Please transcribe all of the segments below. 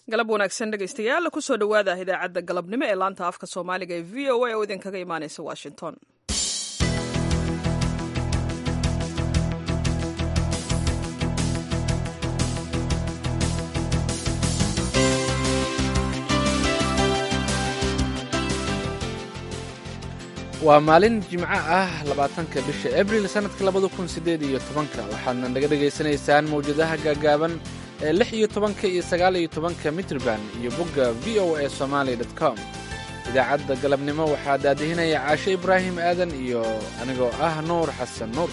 galab wanaagsan dhegaystayaal kusoo dhowaada idaacadda galabnimo ee laanta afka soomaaliga ee v o a oo idinkaga imaanaysa washington waa maalin jimco ah labaatanka bisha abril sannadka labada kun siddeed iyo tobanka waxaadna naga dhegaysanaysaan mawjadaha gaagaaban ee lix iyo tobanka iyo sagaal iyo tobanka mitrban iyo bogga v o a somaali dot com idaacadda galabnimo waxaa daadihinaya caashe ibraahim aadan iyo anigoo ah nuur xasan nuur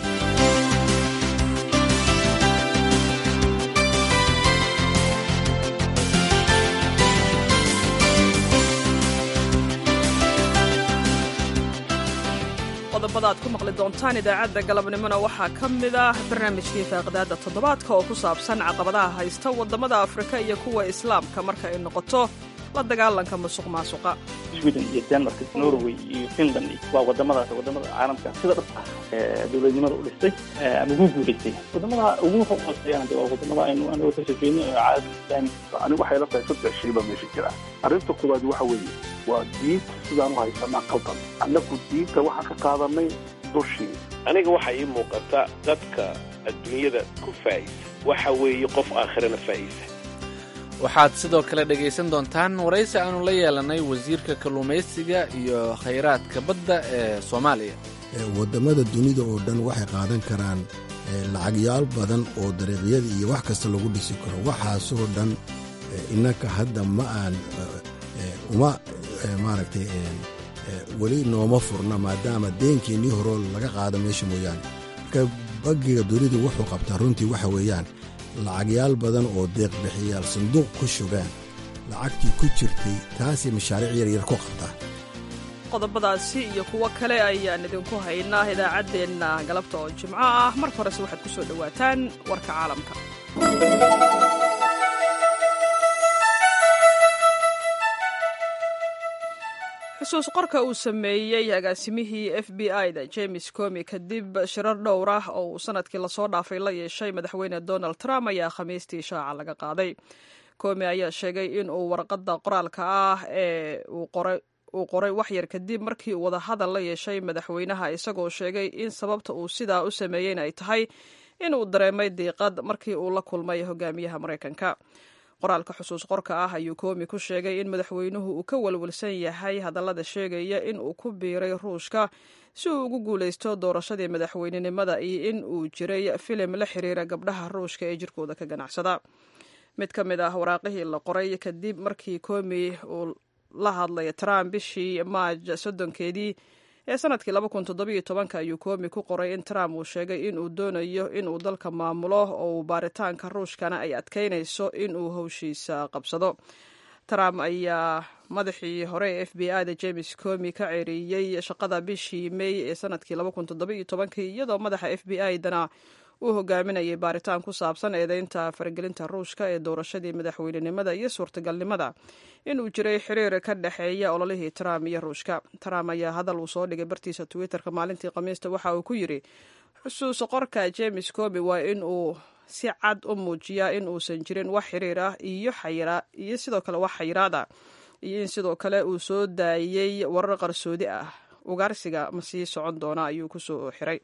qodobada aad ku maqli doontaan idaacadda galabnimona waxaa ka mid ah barnaamijkii faaqidaadda toddobaadka oo ku saabsan caqabadaha haysta waddamada afrika iyo kuwa islaamka marka ay noqoto la dagaalanka musuq maasuqa sweden iyo denmark norway iyo finland waa wadamadaas wadamada caalamka sida dhab ah dowladnimada u dhistay ama ugu guulaystay wadamada ugu hooseeyaan de waa wadamada aynu anaga kasoo jeedno ee caalamka islaamiga anigu waxay la tahay saddex shay baa meesha jira arrinta koowaad waxa weeye waa diinta sidaan u haysanaa qaldan annagu diinta waxaan ka qaadanay dushii aniga waxaa ii muuqata dadka adduunyada ku faa'isa waxa weeye qof aakhirana faa'isa waxaad sidoo kale dhegaysan doontaan waraysi aanu la yeelanay wasiirka kalluumaysiga iyo khayraadka badda ee soomaaliya waddamada dunida oo dhan waxay qaadan karaan lacagyaal badan oo dariiqyada iyo wax kasta lagu dhisi karo waxaasoo dhan innanka hadda ma aan uma maaragtay weli nooma furna maadaama deenkeennii horoo laga qaado meesha mooyaane marka bangiga dunidu wuxuu qabtaa runtii waxa weeyaan lacagyaal badan oo deeqbixiyaal sanduuq ku shugaan lacagtii ku jirtay taasay mashaariic yaryar ku qabtaa qodobadaasi iyo kuwo kale ayaan idinku haynaa idaacaddeenna galabta oo jimco ah marka horese waxaad ku soo dhowaataan warka caalamka xusuus qorka uu sameeyey agaasimihii f b i da james comi kadib shirar dhowr ah oo uu sanadkii lasoo dhaafay la yeeshay madaxweyne donald trump ayaa khamiistii shaaca laga qaaday comi ayaa sheegay in uu warqadda qoraalka ah ee uu qoray waxyar kadib markii uu wadahadal la yeeshay madaxweynaha isagoo sheegay in sababta uu sidaa u sameeyeyn ay tahay in uu dareemay diiqad markii uu la kulmay hogaamiyaha maraykanka qoraalka xusuus qorka ah ayuu koomi ku sheegay in madaxweynuhu uu ka walwalsan yahay hadallada sheegaya in uu ku biiray ruushka si uu ugu guulaysto doorashadii madaxweynenimada iyo in uu jiray filim la xiriira gabdhaha ruushka ee jirkooda ka ganacsada mid ka mid ah waraaqihii la qoray kadib markii koomi uu la hadlay trump bishii maaj soddonkeedii ee sanadkii laba kun toddobiyo tobanka ayuu koomi ku qoray in trump uu sheegay in uu doonayo inuu dalka maamulo oo uu baaritaanka ruushkana ay adkaynayso inuu howshiisa qabsado trump ayaa madaxii hore ee f b i da james comi ka ceeriyey shaqada bishii may ee sanadkii laba kun toddobiyo tobankii iyadoo madaxa f b i dana uu hogaaminayay baaritaan ku saabsan eedeynta faragelinta ruushka ee doorashadii madaxweynenimada iyo suurtagalnimada inuu jiray xiriir ka dhexeeya ololihii trump iyo ruushka trump ayaa hadal uu soo dhigay bartiisa twitterka maalintii khamiista waxa uu ku yidhi xusuus qorka james comi waa in uu si cad u muujiyaa in uusan jirin wax xiriir ah iyo sidoo kale wax xayiraad ah iyo in sidoo kale uu soo daayey warar qarsoodi ah ugaarsiga ma sii socon doona ayuu kusoo xiray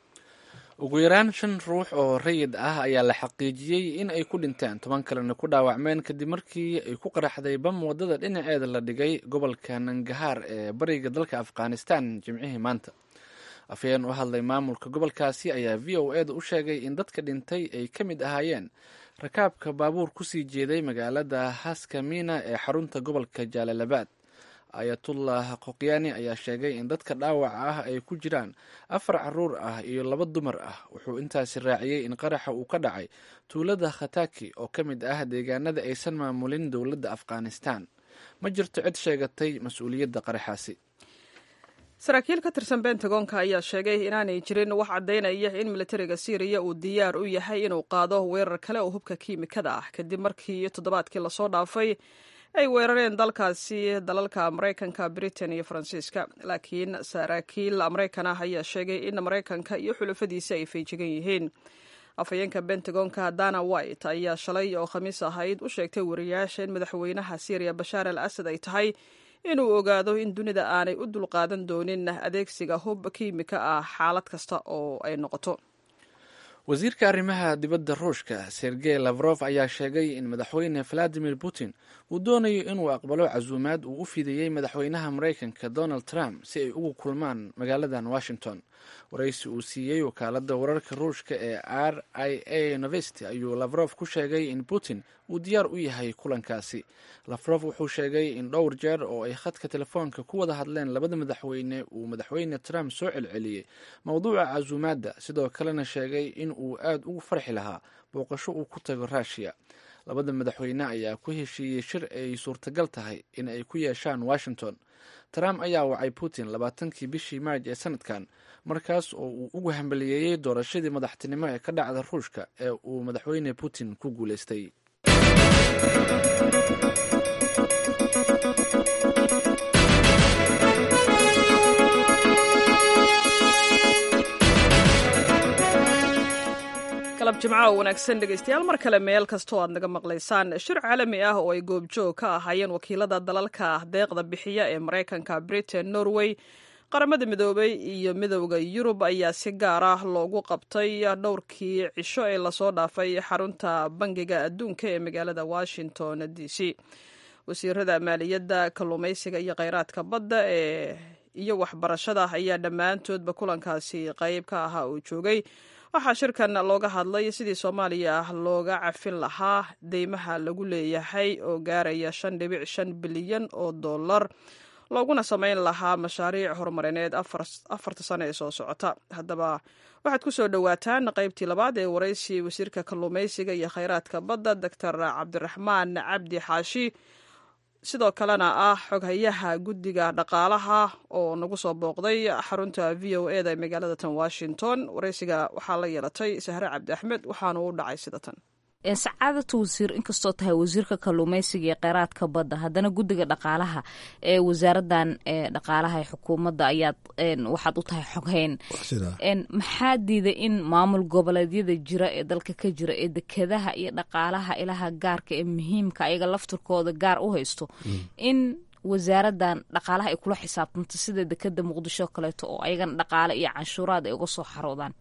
ugu yaraan shan ruux oo rayid ah ayaa la xaqiijiyey in ay ku dhinteen toban kalena ku dhaawacmeen kadib markii ay ku qaraxday bam waddada dhinaceeda la dhigay gobolka nangahaar ee bariga dalka afghanistan jimcihii maanta afhayeen u hadlay maamulka gobolkaasi ayaa v o e da u sheegay in dadka dhintay ay ka mid ahaayeen rakaabka baabuur kusii jeeday magaalada haskamina ee xarunta gobolka jaalalabaad ayatullah qoqyaani ayaa sheegay in dadka dhaawaca ah ay ku jiraan afar caruur ah iyo laba dumar ah wuxuu intaasi raaciyey in qaraxa uu ka dhacay tuulada khataki oo ka mid ah deegaanada aysan maamulin dowladda afghanistan ma jirto cid sheegatay mas-uuliyadda qaraxaasi saraakiil ka tirsan bentagonka ayaa sheegay inaanay jirin wax caddaynaya in militariga syriya uu diyaar u yahay inuu qaado weerar kale oo hubka kiimikada ah kadib markii toddobaadkii lasoo dhaafay ay weerareen dalkaasi dalalka maraykanka britain iyo faransiiska laakiin saraakiil maraykan ah ayaa sheegay in maraykanka iyo xulafadiisa ay feejigan yihiin afhayeenka bentagonka dana white ayaa shalay oo khamiis ahayd u sheegtay wariyaasha in madaxweynaha syriya bashaar al asad ay tahay inuu ogaado in dunida aanay u dulqaadan doonin adeegsiga hub kiimika ah xaalad kasta oo ay noqoto wasiirka arrimaha dibadda ruushka sergey lavrof ayaa sheegay in madaxweyne valadimir putin uu doonayo inuu aqbalo casuumaad uu u fidiyey madaxweynaha maraykanka donald trump si ay ugu kulmaan magaaladan washington waraysi uu siiyey wakaaladda wararka ruushka ee r i a novesti ayuu lavrof ku sheegay in putin uu diyaar u yahay kulankaasi lavrof wuxuu sheegay in dhowr jeer oo ay khadka telefoonka ku wada hadleen labada madaxweyne uu madaxweyne trump soo celceliyey mowduuca casuumaadda sidoo kalena sheegay in uu aad ugu farxi lahaa booqasho uu ku tago ruushiya labada madaxweyne ayaa ku heshiiyey shir ay suurtagal tahay in ay ku yeeshaan washington trump ayaa wacay putin labaatankii bishii maarj ee sanadkan markaas oo uu ugu hambaliyeeyey doorashadii madaxtinimo ee ka dhacda ruushka ee uu madaxweyne putin ku guuleystay galab jimco oo wanaagsan dhegeystayaal mar kale meel kastoo aad naga maqlaysaan shir caalami ah oo ay goobjoog ka ahaayeen wakiilada dalalka deeqda bixiya ee maraykanka britain norway qaramada midoobay iyo midowda yurub ayaa si gaar ah loogu qabtay dhowrkii cisho ee lasoo dhaafay xarunta bangiga adduunka ee magaalada washington d c wasiirada maaliyadda kalluumaysiga iyo kheyraadka badda ee iyo waxbarashada ayaa dhammaantoodba kulankaasi qeyb ka ahaa uu joogay waxaa shirkan looga hadlay sidii soomaaliya looga cafin lahaa deymaha lagu leeyahay oo gaaraya shan dhibic shan bilyan oo dollar looguna samayn lahaa mashaariic horumarineed afarta sano ee soo socota haddaba waxaad ku soo dhowaataan qaybtii labaad ee waraysi wasiirka kalluumaysiga iyo kheyraadka badda doctor cabdiraxmaan cabdi xaashi sidoo kalena ah xoghayaha guddiga dhaqaalaha oo nagu soo booqday xarunta v o e da ee magaalada tan washington waraysiga waxaa la yeelatay sahre cabdi axmed waxaanu u dhacay sida tan sacaadatu wasiir inkastoo tahay wasiirka kalluumeysiga ee kheyraadka badda haddana guddiga dhaqaalaha ee wasaaradan dhaqaalaha ee xukuumadda ayaad waxaad u tahay xoghayn maxaa diiday in maamul goboleedyada jira ee dalka ka jira ee dekedaha iyo dhaqaalaha ilaha gaarka ee muhiimka ayaga laftirkooda gaar u haysto in wasaaradan dhaqaalaha ay kula xisaabtanto sida dekeda muqdisho kaleeto oo ayagana dhaqaale iyo canshuuraad ay uga soo xaroodaan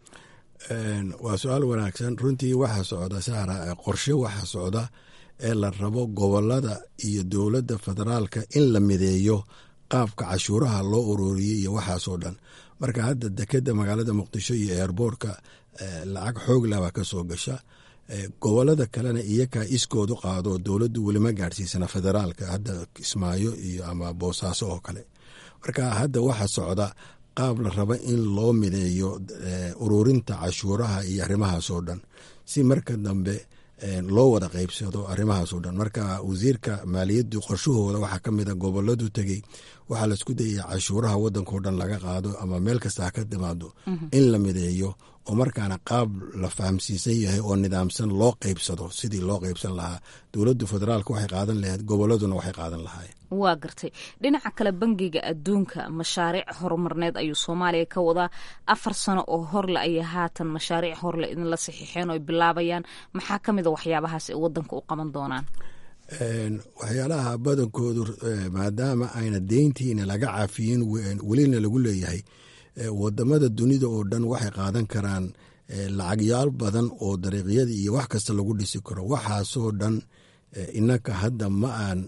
waa su-aal wanaagsan runtii waxaa socda saara qorshe waxaa socda ee la rabo gobolada iyo dowladda federaalka in la mideeyo qaabka cashuuraha loo ururiyey iyo waxaasoo dhan marka hadda dekeda magaalada muqdisho iyo eerboortka lacag xoog labaa ka soo gasha gobolada kalena iyakaa iskoodu qaado dowladdu welima gaadhsiisana federaalka hadda kismaayo iyo ama boosaaso oo kale marka hadda waxaa socda qaab la raba in loo mideeyo ururinta cashuuraha iyo arrimahaasoo dhan si marka dambe loo wada qeybsado arrimahaasoo dhan marka wasiirka maaliyaddu qorshahooda waxaa ka mida goboladu tegey waxaa laisku dayaya cashuuraha wadankao dhan laga qaado ama meel kasta ha ka timaado in la mideeyo oo markaana qaab la fahamsiisan yahay oo nidaamsan loo qeybsado sidii loo qeybsan lahaa dowladdu federaalka waxay qaadan lahayd goboladuna waxay qaadan lahaayeen waa gartay dhinaca kale bangiga adduunka mashaariic horumarneed ayuu soomaaliya ka wadaa afar sano oo horle ayay haatan mashaariic horle idinla saxiixeen oo ay bilaabayaan maxaa ka mida waxyaabahaas ay wadanka u qaban doonaan waxyaalaha badankoodu maadaama ayna deyntiina laga cafiyin welina lagu leeyahay wadamada dunida oo dhan waxay qaadan karaan lacagyaal badan oo dariiqyada iyo wax kasta lagu dhisi karo waxaasoo dhan inaka hadda ma aan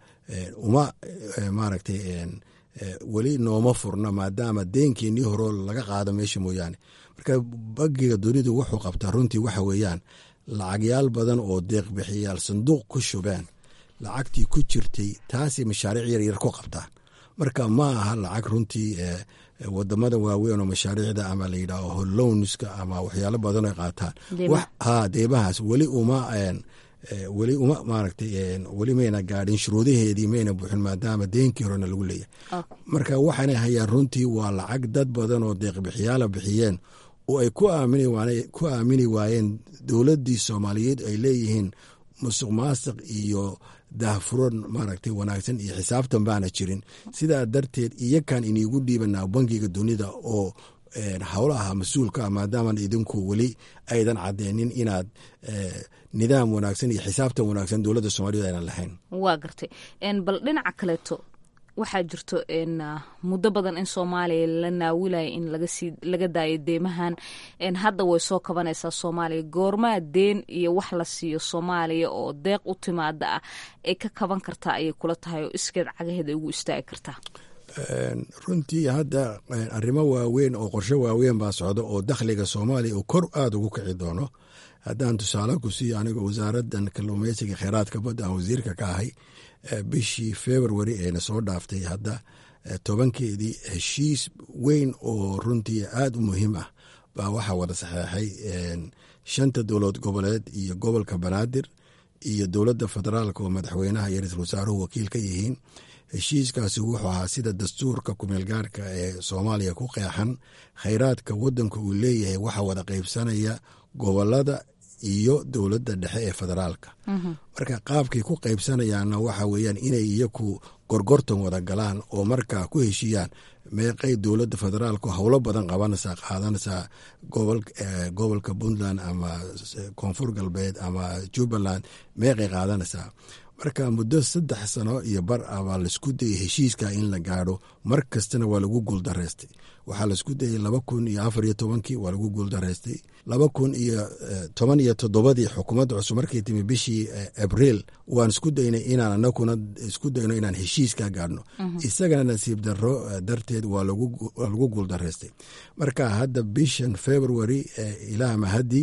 uma maaragtay weli nooma furna maadaama deenkeenii horoo laga qaado meesha mooyaane marka bangiga dunidu wuxuu qabtaa runtii waxa weeyaan lacagyaal badan oo deeqbixiyaal sanduuq ku shubeen lacagtii ku jirtay taasay mashaariic yaryar ku qabtaan marka ma aha lacag runtii wadamada waaweyn oo mashaariicda ama layidhaaho hollownska ama waxyaalo badan ay qaataan ha deebahaas weli uma weli uma maaragtay weli mayna gaadhin shuruudaheedii mayna buuxin maadaama deenkii horena lagu leeyahay marka waxaanay hayaan runtii waa lacag dad badan oo deeqbixiyaala bixiyeen oo ay ku aamini waayeen dowladdii soomaaliyeed ay leeyihiin musuq maasiq iyo daahfuran maaragtay wanaagsan iyo xisaabtan baana jirin sidaa darteed iyakan iniigu dhiibanaa bangiga dunida oo howlaha mas-uulka ah maadaaman idinku weli aydan cadeynin inaad nidaam wanaagsan iyo xisaabtan wanaagsan dowladda soomaaliyed aynan lahayn waa gartay bal dhinaca kaleeto waxaa jirto muddo badan in soomaaliya la naawilaya in lagasii laga daayo deemahan hadda way soo kabanaysaa soomaaliya goormaa deen iyo wax la siiyo soomaaliya oo deeq u timaada ah ay ka kaban kartaa ayay kula tahay oo iskeed cagaheeda ugu istaagi kartaa runtii hadda arrimo waaweyn oo qorshe waaweyn baa socda oo dakhliga soomaaliya uu kor aada ugu kici doono haddaan tusaale ku siiyo aniga wasaaraddan kalluumeysiga kheyraadka badda aan wasiirka ka ahay bishii february eena soo dhaaftay hadda tobankeedii heshiis weyn oo runtii aada u muhiim ah baa waxaa wada saxeexay shanta dowlad goboleed iyo gobolka banaadir iyo dowladda federaalka oo madaxweynaha iyo ra-iisul wasaaruhu wakiil ka yihiin heshiiskaasi wuxuu ahaa sida dastuurka kumeelgaarka ee soomaaliya ku qeexan kheyraadka wadanka uu leeyahay waxaa wada qeybsanaya gobolada iyo dowladda dhexe ee federaalka marka qaabkay ku qaybsanayaanna waxa weeyaan inay iyaku gorgortan wada galaan oo markaa ku heshiiyaan meeqay dowladda federaalku howlo badan qabanaysaa qaadanaysaa gobolka puntland ama koonfur galbeed ama jubbaland meeqay qaadanaysaa marka muddo saddex sano iyo bar ah baa laisku dayay heshiiska in la gaadho mar kastana waa lagu guuldareystay waxaa laisku dayay laba kun iyo afar iyo tobankii waa lagu guuldareystay laba kun iyo toban iyo toddobadii xukuumadda cusub markay timi bishii abriil waan isku daynay inaan anaguna isku dayno inaan heshiiska gaadhno isagana nasiib daro darteed waa lagu guuldareystay marka hadda bishan february ilaa mahadii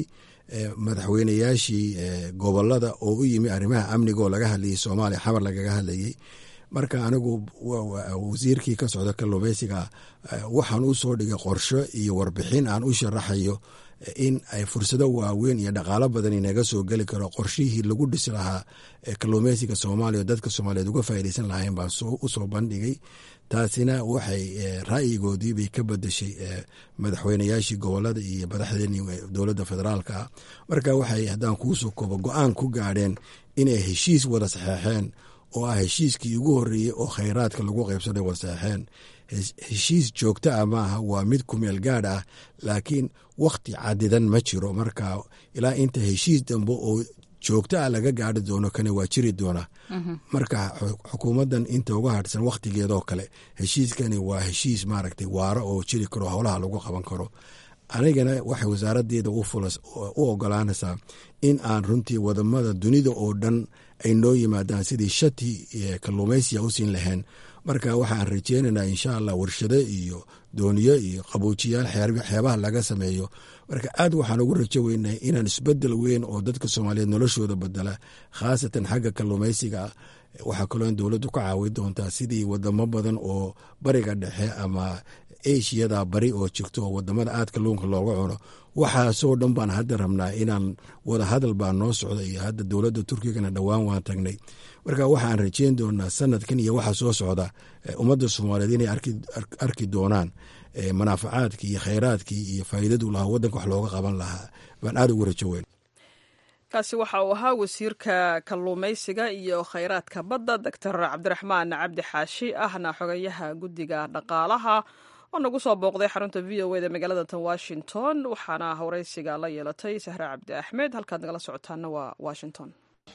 madaxweynayaashii gobolada oo u yimi arrimaha amniga oo laga hadlayay soomaaliya xamar lagaga hadlayay marka anigu wasiirkii ka socda kalluumeysiga waxaan u soo dhigay qorsho iyo warbixin aan u sharaxayo in ay fursado waaweyn iyo dhaqaalo badan inaga soo geli karo qorshihii lagu dhisi lahaa kalluumeysiga soomaaliya oo dadka soomaaliyeed uga faaideysan lahayn baan usoo bandhigay taasina waxay ra'yigoodii bay ka badashay madaxweynayaashii gobolada iyo madaxdeenii dowladda federaalka ah marka waxay haddaan kuusoo koobo go-aan ku gaadheen inay heshiis wada saxeexeen oo ah heshiiskii ugu horreeyey oo kheyraadka lagu qaybsaday wada saxeexeen heshiis joogto ah maaha waa mid kumeel gaadh ah laakiin wakhti cadidan ma jiro marka ilaa inta heshiis dambe oo joogto ah laga gaari doono kane waa jiri doona marka xukuumaddan inta uga hadhsan wakhtigeedoo kale heshiiskani waa heshiis maaragtay waaro oo jiri karo howlaha lagu qaban karo anigana waxay wasaaradeeda u ogolaanaysaa in aan runtii wadamada dunida oo dhan ay noo yimaadaan sidii shati kalluumeysiya u siin lahayn marka waxaan rajeynaynaa insha allah warshado iyo dooniyo iyo qaboojiyaal xeebaha laga sameeyo marka aad waxaan ugu rajo weynahay inaan isbedel weyn oo dadka soomaaliyeed noloshooda bedela khaasatan xagga kalluumeysiga ah waxaa kaloo in dowladdu ka caawi doontaa sidii wadamo badan oo bariga dhexe ama ashiyada bari oo jirto oo wadamada aad kalluunka looga cuno waxaasoo dhan baan hadda rabnaa inaan wada hadal baa noo socda iyo hadda dowladda turkigana dhowaan waan tagnay marka waxaan rajeyn doonaa sanadkan iyo waxa soo socda ummadda soomaaliyeed inay arki doonaan manaafacaadkii iyo kheyraadkii iyo faa'iidadu lahaa waddanka wax looga qaban lahaa baan aada ugu rajo weyn kaasi waxa uu ahaa wasiirka kalluumaysiga iyo kheyraadka badda doctor cabdiraxmaan cabdi xaashi ahna xogayaha guddiga dhaqaalaha oo nagu soo booqday xarunta v o eda magaalada tan washington waxaana waraysiga la yeelatay sahre cabdi axmed halkaad nagala socotaana waa washington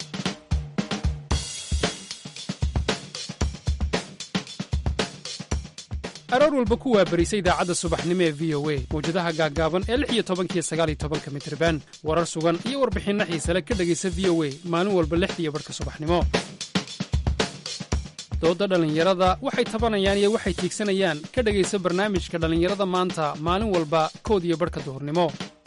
aroor walba ku waabarisa idaacadda subaxnimo ee v o a mawjadaha gaaggaaban ee lix iyo tobankiyo sagaal iyo tobanka mitriban warar sugan iyo warbixinno xiisale ka dhegaysa v o a maalin walba lixdiiyo barhka subaxnimo doodda dhallinyarada waxay tabanayaan iyo waxay tiigsanayaan ka dhegaysa barnaamijka dhallinyarada maanta maalin walba kood iyo barhka duhurnimo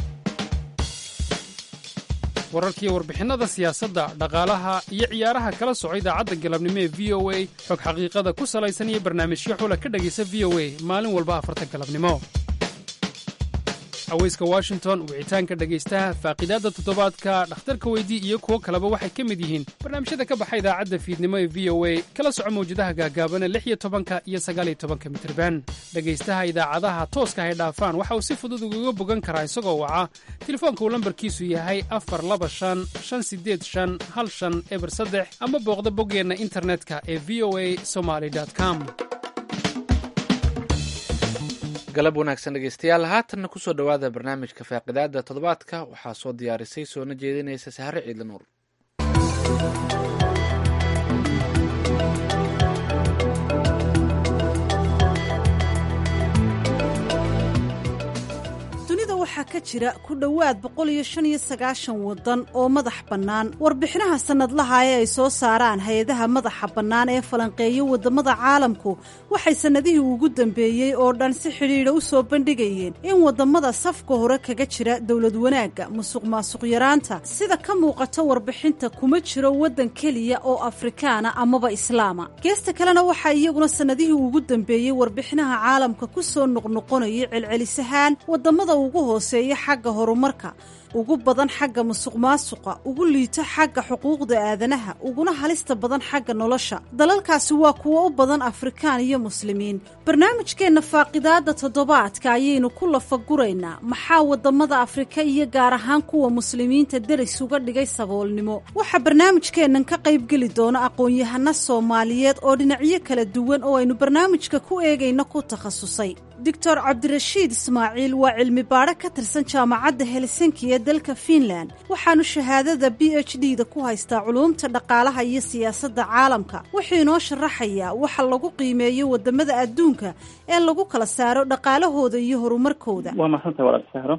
wararkiiyo warbixinnada siyaasadda dhaqaalaha iyo ciyaaraha kala soco idaacadda galabnimo ee v o a xog xaqiiqada ku salaysan iyo barnaamijyo xula ka dhegaysa v o a maalin walba afarta galabnimo haweyska washington wicitaanka dhegaystaha faaqiidaadda toddobaadka dhakhtarka weydii iyo kuwo kaleba waxay ka mid yihiin barnaamijyada ka baxa idaacadda fiidnimo ee v o a kala soco mawjadaha gaagaabana lix iyo tobanka iyo sagaaliyo tobanka mitriban dhegaystaha idaacadaha tooska hay dhaafaan waxa uu si fudud ugaga bogan karaa isagoo waca telefoonka uu lambarkiisu yahay afar laba shan shan sideed shan hal shan eber saddex ama booqda boggeenna internetka ee v o a somaly com galab wanaagsan dhegeystayaal haatanna kusoo dhowaada barnaamijka faaqidaada toddobaadka waxaa soo diyaarisay soona jeedinaysa sahre ciidla nuur waxaa ka jira ku dhowaad boqol iyo shan iyo sagaashan waddan oo madax bannaan warbixinaha sannadlaha ee ay soo saaraan hay-adaha madaxa bannaan ee falanqeeya waddamada caalamku waxay sannadihii ugu dambeeyey oo dhan si xidhiidha u soo bandhigayeen in waddamada safka hore kaga jira dowlad wanaagga musuq maasuq yaraanta sida ka muuqato warbixinta kuma jiro waddan keliya oo afrikaana amaba islaama geesta kalena waxaa iyaguna sannadihii ugu dambeeyey warbixinaha caalamka ku soo noqnoqonayay celcelisahaan waddamada ugu hooseeya xagga horumarka ugu badan xagga musuq maasuqa ugu liito xagga xuquuqda aadanaha uguna halista badan xagga nolosha dalalkaasi waa kuwo u badan afrikaan iyo muslimiin barnaamijkeenna faaqidaadda toddobaadka ayaynu ku lafaguraynaa maxaa waddamada afrika iyo gaar ahaan kuwa muslimiinta deris uga dhigay saboolnimo waxaa barnaamijkeennan ka qaybgeli doona aqoon-yahano soomaaliyeed oo dhinacyo kala duwan oo aynu barnaamijka ku eegayno ku takhasusay doctor cabdirashiid ismaaciil waa cilmi baadho ka tirsan jaamacadda helsinki ee dalka fiinland waxaanu shahaadada b h d da ku haystaa culuumta dhaqaalaha iyo siyaasadda caalamka wuxuu inoo sharaxayaa waxa lagu qiimeeyo waddamada adduunka ee lagu kala saaro dhaqaalahooda iyo horumarkooda waa mahadsantahay walaal sahro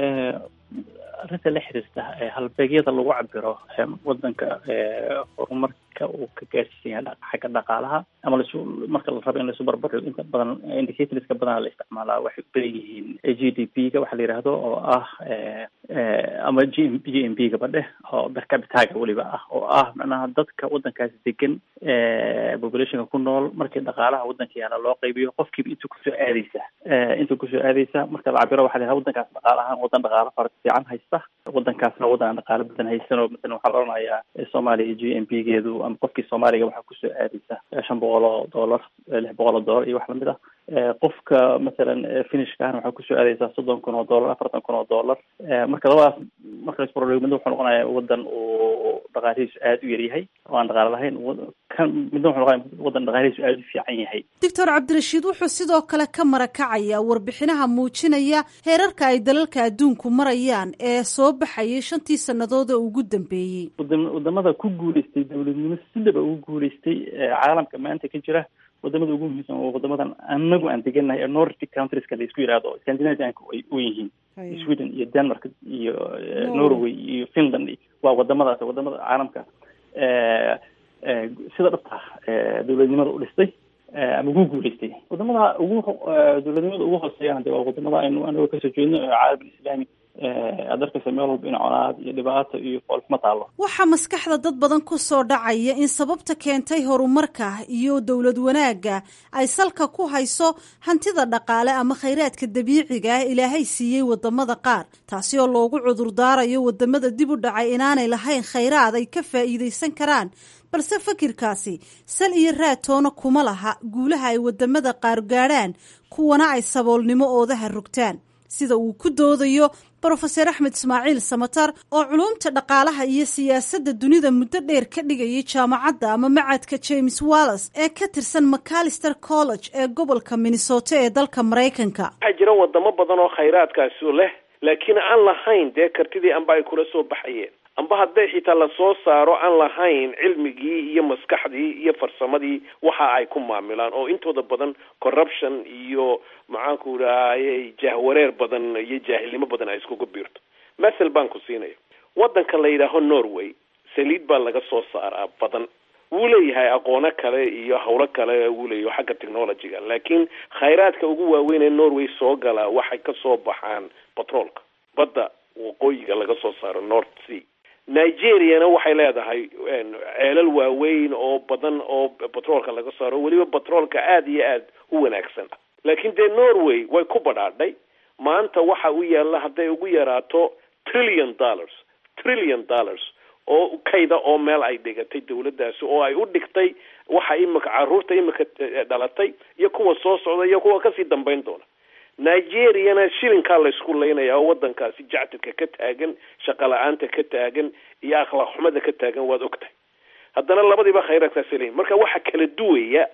arrinta la xiriirta halbeegyada lagu cabiro wadanka horumarka uu ka gaarsiisan yahay xagga dhaqaalaha ama lasu marka la rabo in laisu barbardhigo inta badan indicatorska badanaa la isticmaalaa waxay u badan yihiin g d p ga waxa la yidhaahdo oo ah ama g m g m b gaba dheh oo bercapitaga weliba ah oo ah macnaha dadka wadankaasi degan populationka ku nool markii dhaqaalaha wadanka yaala loo qaybiyo qofkiiba intuu kusoo aadeysa intuu kusoo aadeysa marka la cabiro waxa la yidhahda wadankaas dhaqaala ahaan wadan dhaqaalo fara fiican haysta wadankaasna wadan aan dhaqaalo badan haysan oo masalan waxaa la odhanayaa soomaaliya g m b geedu ama qofkii soomaaliga waxaa kusoo aadeysa shan boqol oo dollar lix boqol oo dollar iyo wax lamid ah qofka masalan finishka ahna waxaa kusoo aadeysaa soddon kun oo dollar afartan kun oo dollar marka labadaas marka laisbarbardhigo midna wuxuu noqonayaa wadan uu dhaqaalihiisu aada u yaryahay oo aan dhaqaalo lahayn kan midna wuxuu noqonaya wadan dhaqaalihiisu aada u fiican yahay doctor cabdirashiid wuxuu sidoo kale ka marakacayaa warbixinaha muujinaya heerarka ay dalalka adduunku marayaan ee soo baxayay shantii sannadood ee ugu dambeeyey wadamada ku guuleystay dowladnimo sidaba ugu guuleystay caalamka maanta ka jira wadamada ugu muhiimsan oo wadamadan anagu aan degannahay ee nordic countrieska la isku yidhahdo scandinavianka ay u yihiin sweden iyo denmark iyo norway iyo finland waa wadamadaas wadamada caalamka sida dhabta dowladnimada u dhistay ama ugu guuleystay wadamada ugu dowladnimada ugu hooseeyana de waa wadamada aynu anagoo kasoo jeedno caalam islaami aad arkaysa meel walba in conaad iyo dhibaato iyo foolxuma taalo waxaa maskaxda dad badan ku soo dhacaya in sababta keentay horumarka iyo dowlad wanaagga ay salka ku hayso hantida dhaqaale ama khayraadka dabiiciga ah ilaahay siiyey wadamada qaar taasi oo loogu cudurdaarayo wadamada dib u dhacay inaanay lahayn khayraad ay ka faa'iidaysan karaan balse fakirkaasi sal iyo raatoona kuma laha guulaha ay wadamada qaar gaadhaan kuwana ay saboolnimo oodaha rogtaan sida uu ku doodayo brofeser axmed ismaaciil samatar oo culuumta dhaqaalaha iyo siyaasadda dunida muddo dheer ka dhigayay jaamacadda ama macadka james wallas ee ka tirsan macalister college ee gobolka minnesota ee dalka maraykanka waxaa jira wadamo badan oo khayraadkaasi leh laakiin aan lahayn dee kartidii amba ay kula soo baxayeen amba hadday xitaa lasoo saaro aan lahayn cilmigii iyo maskaxdii iyo farsamadii waxa ay ku maamilaan oo intooda badan corruption iyo maxaanku idhahayy jahwareer badan iyo jaahilnimo badan ay iskugu biirto mathel baan ku siinaya waddanka la yidhaaho norway saliid baa laga soo saaraa badan wuu leeyahay aqoono kale iyo hawlo kale wuu leeyahay xagga technologyga laakiin khayraadka ugu waaweyn ee norway soo galaa waxay kasoo baxaan batroolka badda waqooyiga laga soo saaro north sea nigeriana waxay leedahay ceelal waaweyn oo badan oo batroolka laga saaro weliba batroolka aada iyo aada u wanaagsan ah laakiin dee norway way ku badhaadhay maanta waxa u yaalla hadday ugu yaraato trillion dollars trillion dollars oo kayda oo meel ay dhigatay dawladdaasi oo ay u dhigtay waxa imika caruurta imika dhalatay iyo kuwa soo socda iyo kuwa kasii dambayn doona nigeriana shilinkaa laysku laynaya oo wadankaasi jactirka ka taagan shaqa la-aanta ka taagan iyo akhlaaq xumada ka taagan waad ogtahay haddana labadiiba khayraadkaasi leeyihin marka waxa kala duwaya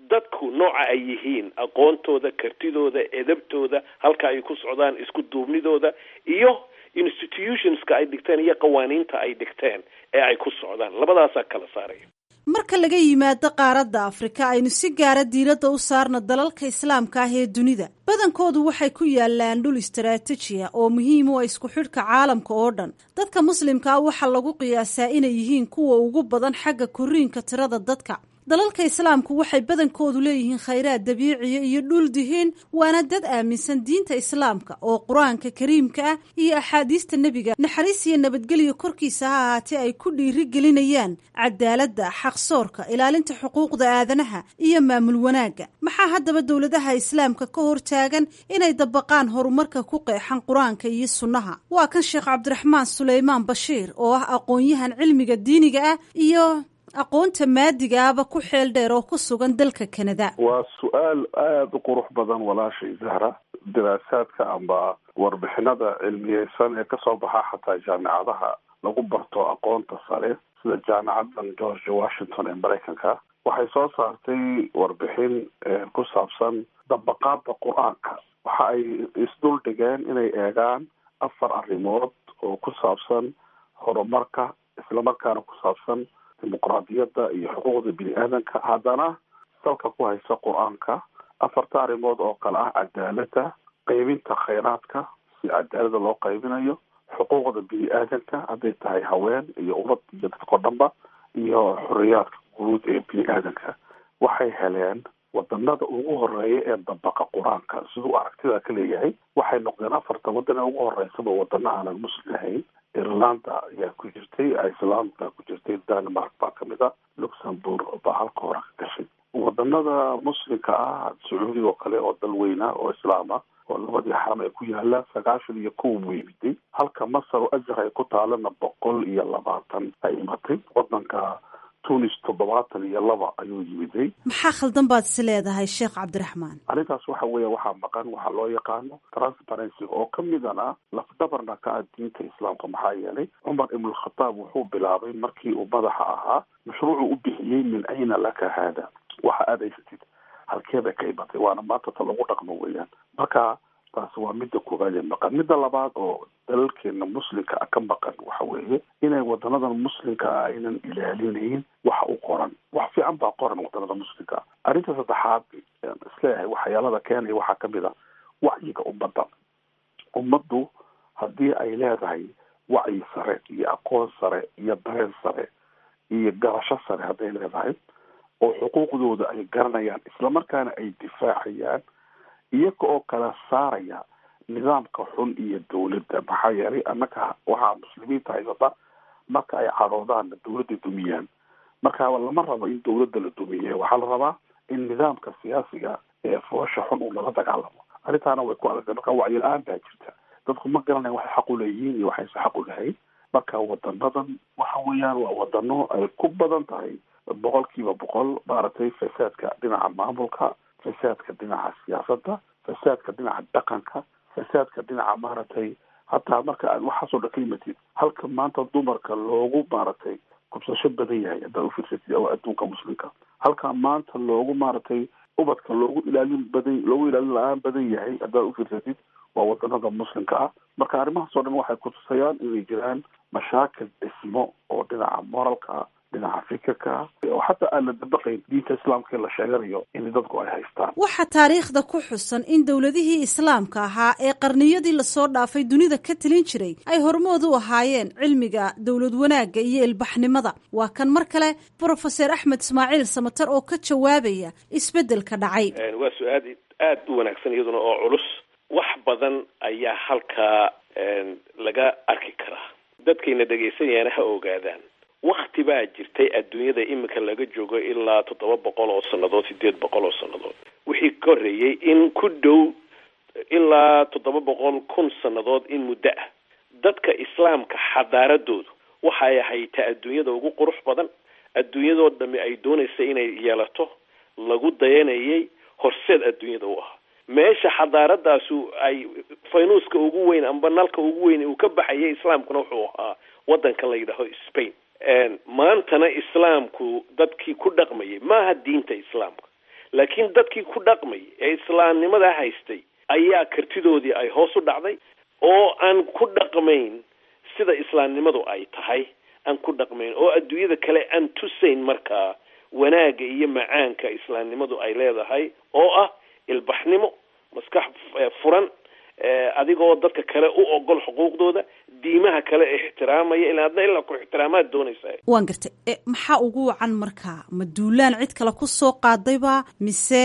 dadku nooca ay yihiin aqoontooda kartidooda edabtooda halka ay ku socdaan isku duubnidooda iyo institutionska ay dhigteen iyo qawaaniinta ay dhigteen ee ay ku socdaan labadaasaa kala saaraya marka laga yimaado qaaradda afrika aynu si gaara diiradda u saarno dalalka islaamka ah ee dunida badankoodu waxay ku yaalaan dhul istaraatijiya oo muhiim u ah isku xidhka caalamka oo dhan dadka muslimka ah waxaa lagu qiyaasaa inay yihiin kuwa ugu badan xagga koriinka tirada dadka dalalka islaamku waxay badankoodu leeyihiin khayraad dabiiciya iyo dhul dihiin waana dad aaminsan diinta islaamka oo qur-aanka kariimka ah iyo axaadiista nebiga naxariis iyo nabadgelyo korkiisa ha ahaatee ay ku dhiiri gelinayaan cadaaladda xaqsoorka ilaalinta xuquuqda aadanaha iyo maamul wanaagga maxaa haddaba dowladaha islaamka ka hortaagan inay dabaqaan horumarka ku qeexan qur-aanka iyo sunnaha waa kan sheekh cabdiraxmaan suleymaan bashiir oo ah aqoon-yahan cilmiga diiniga ah iyo aqoonta maadigaaba ku xeel dheer oo ku sugan dalka kanada waa su-aal aada u qurux badan walaashay zahra diraasaadka amba warbixinada cilmiyeysan ee kasoo baxa xataa jaamicadaha lagu barto aqoonta sare sida jaamicadan george washington ee maraykanka waxay soo saartay warbixin ku saabsan dabaqaada qur-aanka waxa ay isdul dhigeen inay eegaan afar arrimood oo ku saabsan horumarka islamarkaana ku saabsan dimuqraadiyadda iyo xuquuqda bini aadanka haddana salka ku haysa qur-aanka afarta arrimood oo kale ah cadaaladda qeybinta khayraadka si cadaalada loo qaybinayo xuquuqda bini aadanka hadday tahay haween iyo ubad iyo dadkao dhanba iyo xoriyaadka guud ee bini aadanka waxay heleen wadanada ugu horeeya ee dabaqa qur-aanka siduu aragtida ka leeyahay waxay noqdeen afarta wadan ee ugu horeysaba wadano aanan muslim ahayn irlanda ayaa ku jirtay iceland baa ku jirtay denmark baa kamid a luxembourg baa halka hore ka gashay wadanada muslimka ah sacuudiga oo kale oo dal weyna oo islaam ah oo labadii xaram ay ku yaalaan sagaashan iyo kow buu yimiday halka masar oo azhar ay ku taalana boqol iyo labaatan ay imatay wadanka tunis toddobaatan iyo laba ayuu yimiday maxaa khaldan baad is leedahay sheekh cabdiraxmaan arrintaas waxa weeya waxaa maqan waxaa loo yaqaano transparency oo ka midana lafdabarna ka ah diinta islaamka maxaa yeelay cumar ibnulkhataab wuxuu bilaabay markii uu madaxa ahaa mashruucu u bixiyey min ayna laka haada waxa aad haysatid halkeebay ka imatay waana maanta ta lagu dhaqmo weeyaan marka taasi waa midda koowaad ee maqan midda labaad oo dalalkeena muslimka ah ka maqan waxa weeye inay wadanadan muslimka ah aynan ilaalinayn waxa u qoran wax fiican baa qoran wadanada muslimka ah arrinta saddexaad isleeyahay waxyaalada keenaya waxaa kamid a wacyiga ummadda ummaddu haddii ay leedahay wacyi sare iyo aqoon sare iyo dareen sare iyo garasho sare hadday leedahay oo xuquuqdooda ay garanayaan islamarkaana ay difaacayaan iyaga oo kala saaraya nidaamka xun iyo dawladda maxaa yeelay annaka waxaa muslimiinta haysata marka ay cadhoodaanna dawladda dumiyaan marka lama rabo in dawladda la dumiye waxaa la rabaa in nidaamka siyaasiga ee foosha xun uu lala dagaalamo arrintaana way ku adagtay marka wacyi la-aan baa jirta dadku ma garanayan waxay xaq u leeyihiin iyo waxayse xaq u lahayn marka wadanadan waxa weeyaan waa wadano ay ku badan tahay boqol kiiba boqol maaragtay fasaadka dhinaca maamulka fasaadka dhinaca siyaasadda fasaadka dhinaca dhaqanka fasaadka dhinaca maaragtay hataa marka aad waxaasoo dhan ka yimatid halka maanta dumarka loogu maaragtay kubsasho badan yahay haddaad ufiirsatid oo adduunka muslimka halka maanta loogu maaragtay ubadka loogu ilaalin badan loogu ilaalin la-aan badan yahay haddaad ufiirsatid waa wadanada muslimka ah marka arrimahaasoo dhan waxay kutusayaan inay jiraan mashaakil dhismo oo dhinaca moralka dhinaca fikirka oo xataa aan la dabaqayn diinta islaamka la sheeganayo in dadku ay haystaan waxaa taariikhda ku xusan in dowladihii islaamka ahaa ee qarniyadii lasoo dhaafay dunida ka talin jiray ay hormood u ahaayeen cilmiga dowlad wanaagga iyo ilbaxnimada waa kan mar kale brofeser axmed ismaaciil samatar oo ka jawaabaya isbeddelka dhacay waa su-aal aada u wanaagsan iyaduna oo culus wax badan ayaa halkaa laga arki karaa dadkayna dhegaysanayana ha ogaadaan wakti baa jirtay adduunyada iminka laga joogo ilaa toddoba boqol oo sannadood sideed boqol oo sannadood wixii ka horreeyey in ku dhow ilaa toddoba boqol kun sannadood in muddo ah dadka islaamka xadaaradoodu waxay ahaytaa adduunyada ugu qurux badan adduunyadoo dhami ay doonaysa inay yeelato lagu dayanayay horseed adduunyada u ahaa meesha xadaaradaasu ay faynuuska ugu weyn amba nalka ugu weyn uu ka baxayay islaamkuna wuxuu ahaa wadanka la yidhaaho spain maantana islaamku dadkii ku dhaqmayay maaha diinta islaamka laakiin dadkii ku dhaqmay ee islaamnimada haystay ayaa kartidoodii ay hoos u dhacday oo aan ku dhaqmayn sida islaamnimadu ay tahay aan ku dhaqmayn oo adduunyada kale aan tusayn markaa wanaagga iyo macaanka islaamnimadu ay leedahay oo ah ilbaxnimo maskax furan adigoo dadka kale u ogol xuquuqdooda diimaha kale ixtiraamaya ilaa adna ilaa ku ixtiraamaad doonaysaa waan gartay maxaa ugu wacan markaa ma duulaan cid kale ku soo qaadayba mise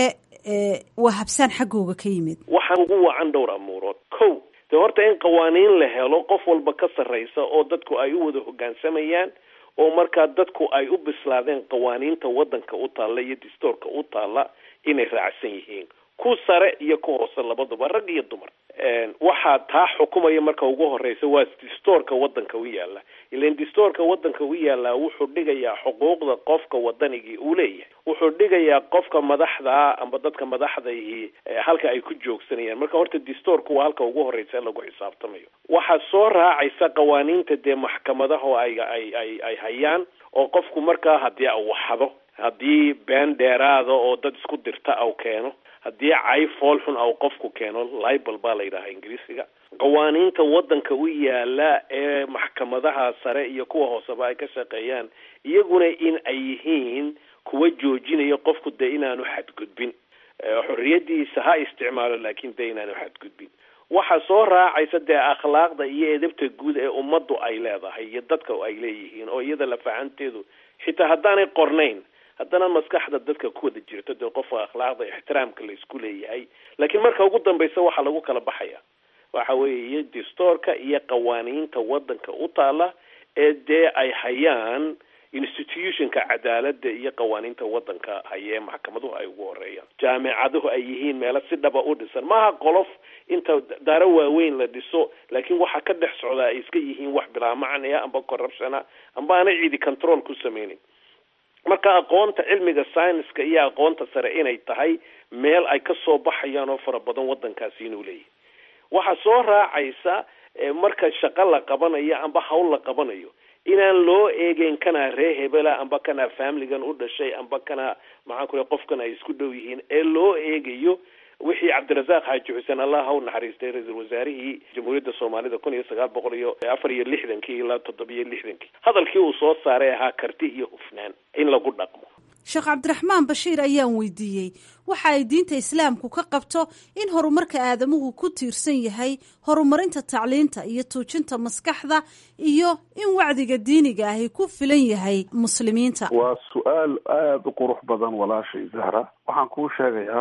waa habsaan xaggooga ka yimid waxaa ugu wacan dhowr amuurood ko de horta in qawaaniin la helo qof walba ka sarraysa oo dadku ay u wada hoggaansamayaan oo markaa dadku ay u bislaadeen qawaaniinta waddanka u taalla iyo distoorka u taalla inay raacsan yihiin ku sare iyo ku hoose labaduba rag iyo dumar waxaa taa xukumaya marka ugu horeysa waa distoorka waddanka u yaala ilan distoorka waddanka u yaallaa wuxuu dhigayaa xuquuqda qofka wadanigii uu leeyahay wuxuu dhigayaa qofka madaxda amba dadka madaxdaihi halka ay ku joogsanayaan marka horta distoorku waa halka ugu horeysa lagu xisaabtamayo waxaa soo raacaysa qawaaniinta dee maxkamadaha ay ay ay ay hayaan oo qofku markaa haddii u waxdo haddii been dheeraada oo dad isku dirta au keeno haddii cay fool xun au qofku keeno libal baa la yidhahaa ingiriisiga qawaaniinta waddanka u yaala ee maxkamadaha sare iyo kuwa hooseba ay ka shaqeeyaan iyaguna in ay yihiin kuwa joojinaya qofku dee inaanu xadgudbin xorriyadiisa ha isticmaalo laakiin dee inaanu xadgudbin waxaa soo raacaysa dee akhlaaqda iyo edabta guud ee ummaddu ay leedahay iyo dadka ay leeyihiin oo iyada lafahanteedu xitaa haddaanay qornayn haddana maskaxda dadka ku wada jirto dee qofka akhlaaqda ixtiraamka la isku leeyahay laakiin marka ugu dambaysa waxaa lagu kala baxaya waxa weeye iyo distoorka iyo qawaaniinta waddanka u taala ee dee ay hayaan institutionka cadaaladda iyo qawaaniinta waddanka hayee maxkamaduhu ay ugu horeeyaan jaamicaduhu ay yihiin meelo si dhaba u dhisan maaha qolof inta daaro waaweyn la dhiso laakiin waxa ka dhex socdaa ay iska yihiin wax bilaa macnaya amba corruptiona amba aanay ciidi control ku sameynin marka aqoonta cilmiga scienska iyo aqoonta sare inay tahay meel ay ka soo baxayaan oo fara badan waddankaasi inuu leeyahay waxaa soo raacaysa marka shaqo la qabanayo amba hawl la qabanayo inaan loo eegeyn kanaa ree hebela amba kanaa familigan u dhashay amba kanaa maxaan ku le qofkan ay isku dhow yihiin ee loo eegayo wixii cabdirasaaq xaaji xuseen allah ha u naxariistay ra-iisul wasaarihii jamhuuriyadda soomaalida kun iyo sagaal boqol iyo afar iyo lixdankii ilaa toddobiyo lixdankii hadalkii uu soo saaray ahaa karti iyo hufnaan in lagu dhaqmo sheekh cabdiraxmaan bashiir ayaan weydiiyey waxa ay diinta islaamku ka qabto in horumarka aadamuhu ku tiirsan yahay horumarinta tacliinta iyo tuujinta maskaxda iyo in wacdiga diiniga ahi ku filan yahay muslimiinta waa su-aal aada u qurux badan walaashay zahra waxaan kuu sheegayaa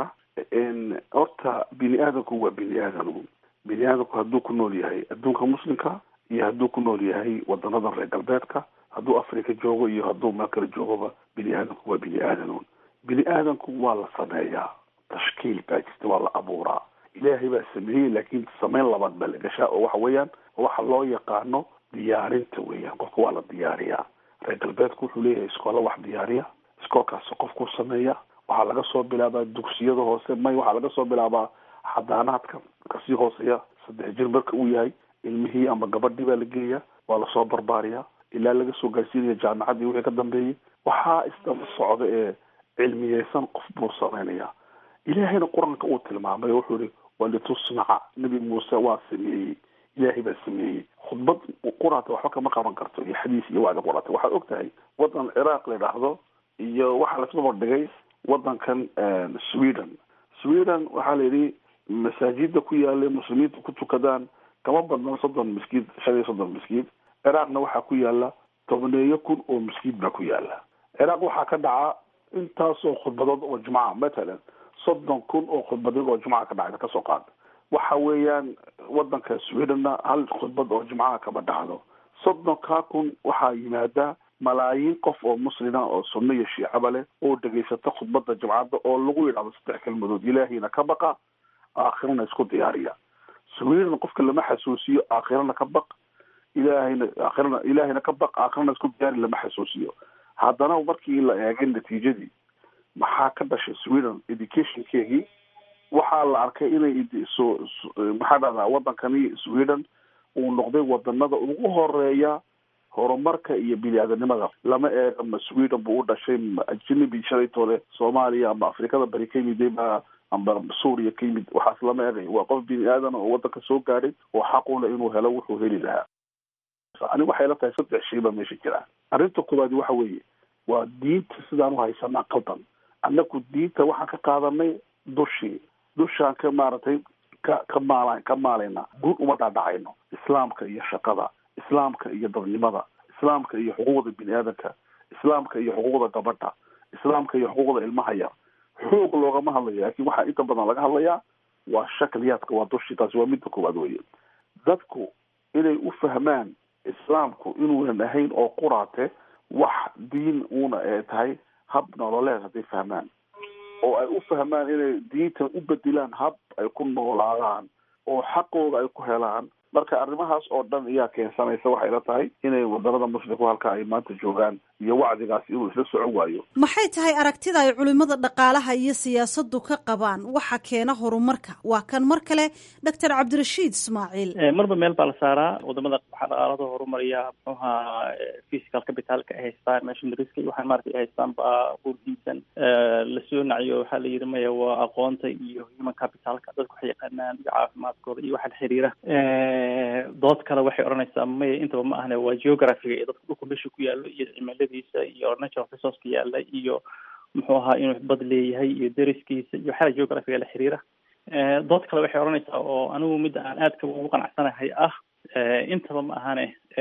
horta bini aadamku waa bini aadam bini aadamku hadduu ku nool yahay adduunka muslimka iyo hadduu ku nool yahay wadanadan reer galbeedka hadduu africa joogo iyo hadduu meel kale joogoba bini aadamku waa bini aadam bini aadamku waa la sameeyaa tashkiil baa jirta waa la abuuraa ilaahay baa sameeyey laakiin sameyn labaad baa la gashaa oo waxa weeyaan waxa loo yaqaano diyaarinta weeyaan qofka waa la diyaariyaa reer galbeedku wuxuu leeyahay iskoola wax diyaariya iskoolkaasi qofkuu sameeya waxaa laga soo bilaabaa dugsiyada hoose may waxaa laga soo bilaabaa xadaanaadka kasii hooseeya saddex jir marka uu yahay ilmihii ama gabadhii baa la geeya waa lasoo barbaariyaa ilaa laga soo gaarsiinaya jaamacadii wixii ka dambeeyey waxaa isdaba socda ee cilmiyeysan qof buu sameynaya ilaahayna qur-aanka uu tilmaamay wuxuu yihi walitusnaca nebi muuse waa sameeyey ilaahay baa sameeyey khudbad quraata waxba kama qaban karto iyo xadiis iyo wacdi quraata waxaad og tahay wadan ciraaq la idhaahdo iyo waxaa lasdaba dhigay wadankan sweden sweden waxaa la yidhi masaajida ku yaala muslimiinta ku tukadaan kama badna soddon miskiid shan iyo soddon miskiid ciraaqna waxaa ku yaala tobneeyo kun oo miskiid baa ku yaala ciraaq waxaa ka dhaca intaasoo khudbadood oo jumca matalan soddon kun oo khudbadood oo jumca ka dhacda kasoo qaad waxa weeyaan wadanka swedenna hal khudbad oo jumcaha kama dhacdo soddonkaa kun waxaa yimaada malaayiin qof oo muslima oo sunno iyo shiicaba leh oo dhegaysata khudbada jumcadda oo lagu yidhahdo saddex kelmadood ilaahiyna ka baqa aakhirana isku diyaariya sweden qofka lama xasuusiyo aakhirana ka baq ilaahayna aakhirana ilaahayna ka baq aakhirana isku diyaari lama xasuusiyo haddana markii la eegay natiijadii maxaa ka dhashay sweden educationkeegii waxaa la arkay inay so maxaa dhahdaa wadankani sweden uu noqday wadanada ugu horeeya horumarka iyo bini-aadanimada lama eega ma sweden buu u dhashay ma ajnabi shalaytoole soomaaliya ama afrikada bari ka yimid ma amba suuriya ka yimid waxaas lama eegay waa qof bini aadan oo waddanka soo gaadhay oo xaquna inuu helo wuxuu heli lahaa aniga waxay la tahay saddex shay baa meesha jira arrinta koowaadi waxa weeye waa diinta sidaan u haysanaa qaldan annaku diinta waxaan ka qaadanay dushii dushaan ka maaragtay ka ka maala ka maalayna guud uma dhaadhacayno islaamka iyo shaqada islaamka iyo dadnimada islaamka iyo xuquuqda bini aadanka islaamka iyo xuquuqda gabadha islaamka iyo xuquuqda ilmaha yar xuquuq loogama hadlayo laakiin waxaa inta badan laga hadlayaa waa shakliyaadka waa dushii taasi waa midda koowaad weye dadku inay u fahmaan islaamku inuunan ahayn oo quraate wax diin uuna ee tahay hab nololeed hadday fahmaan oo ay u fahmaan inay diintan u bedilaan hab ay ku noolaadaan oo xaqooda ay ku helaan marka arrimahaas oo dhan ayaa keensanaysa waxay la tahay inay wadanada muslimku halka ay maanta joogaan iyo wacdigaasi inuu isla socon waayo maxay tahay aragtida ay culimada dhaqaalaha iyo siyaasaddu ka qabaan waxa keena horumarka waa kan mar kale doctor cabdirashiid ismaaciil marba meel baa la saaraa wadamada waxaa dhaqaalada horumariya muxuuha physical capitalka ay haystaan machineryska iyo waxaan maarata ay haystaan baa burhiisan lasoo naciyo waxaa la yidhi maya waa aqoonta iyo human capitalka dadku waxay yaqaanaan iyo caafimaadkooda iyo waxa la xiriira dood kale waxay odhanaysaa maya intaba ma ahne waa geographiga iyo dadka dhulka meesha ku yaallo iyo cimiladiisa iyo natural resourceka yaalla iyo muxuu ahaa inuu bad leeyahay iyo deriskiisa iyo waxyaala geographiga la xiriira dood kale waxay odhanaysaa oo anigu midda aan aadka ugu qanacsanahay ah intaba ma ahane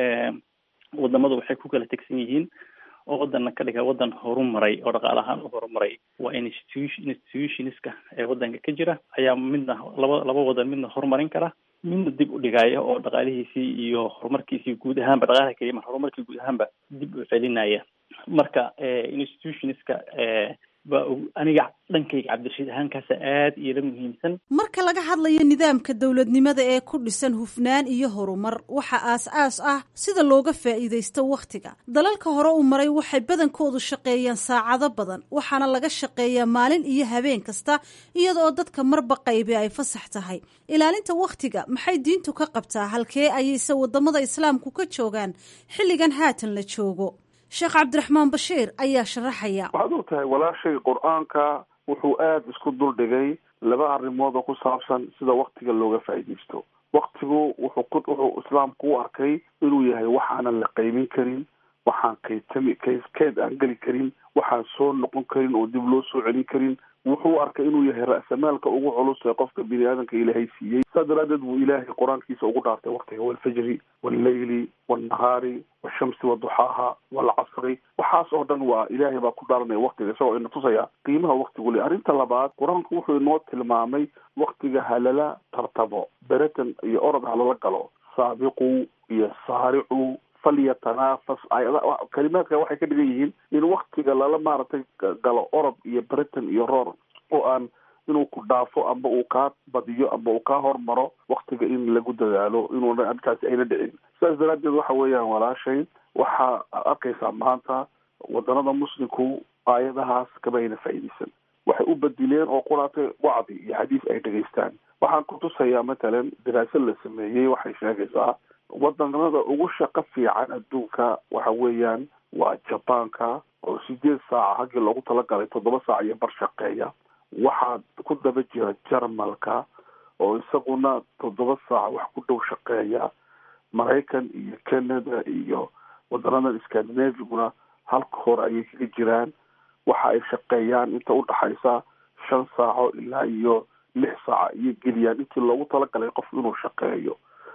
wadamadu waxay ku kala tegsan yihiin oo wadana ka dhiga wadan horumaray oo dhaqaalahaan u horumaray waa institution institutionska ee wadanka ka jira ayaa midna laba laba wadan midna horumarin kara midna dib u dhigaya oo dhaqaalihiisii iyo horumarkiisii guud ahaanba dhaqaalaha keliya mar horumarkii guud ahaanba dib u celinaya marka institutionska baa aniga dhankayga cabdirashiid ahaankaasa aada iyola muhiimsan marka laga hadlayo nidaamka dowladnimada ee ku dhisan hufnaan iyo horumar waxa aas-aas ah sida looga faa'iidaysto wakhtiga dalalka hore u maray waxay badankoodu shaqeeyaan saacado badan waxaana laga shaqeeyaa maalin iyo habeen kasta iyadaoo dadka marba qaybi ay fasax tahay ilaalinta wakhtiga maxay diintu ka qabtaa halkee ayayse wadamada islaamku ka joogaan xilligan haatan la joogo sheekh cabdiraxmaan bashiir ayaa sharaxaya waxaad og tahay walaashay qur-aanka wuxuu aada isku duldhigay laba arrimood oo ku saabsan sida waktiga looga faa'iidaysto waktigu wuxuu ku wuxuu islaamku u arkay inuu yahay waxaanan la qaymin karin waxaan kaytami kay keed aan geli karin waxaan soo noqon karin oo dib loo soo celin karin wuxuu arkay inuu yahay ra'samaalka ugu culus ee qofka bini aadanka ilaahay siiyey saas daraadeed buu ilaahay qur-aankiisa ugu dhaartay waktiga walfajri walleyli walnahaari washamsi waduxaaha walcasri waxaas oo dhan waa ilaahay baa ku dhaaranaya waktiga isagoo ina tusaya qiimaha waktigu le arrinta labaad qur-aanku wuxuu inoo tilmaamay waktiga halala tartabo beratan iyo orod halala galo saabiqu iyo saaricu falyatanafas ayada kalimaadka waxay ka dhigan yihiin in waktiga lala maaragtay galo orod iyo britain iyo roor oo aan inuu ku dhaafo amba uu kaa badiyo amba uu kaa hormaro waktiga in lagu dadaalo inuuna arkaasi ayna dhicin sidaas daraadeed waxa weeyaan walaashay waxaa arkaysaa maanta wadanada muslimku aayadahaas kama ayna faa'iidaysan waxay u badileen oo quraatay wacdi iyo xadiis ay dhegaystaan waxaan ku tusayaa matalan daraasad la sameeyey waxay sheegaysaa wadanada ugu shaqo fiican adduunka waxa weeyaan waa jabaanka oo sideed saaca haggii loogu talagalay toddoba saac iyo bar shaqeeya waxaa ku daba jira jarmalka oo isaguna toddoba saac wax ku dhow shaqeeya maraykan iyo canada iyo wadanadan scandinaviguna halka hore ayay kaga jiraan waxa ay shaqeeyaan inta udhaxaysa shan saaco ilaa iyo lix saaca iyo geliyaan intii loogu talagalay qof inuu shaqeeyo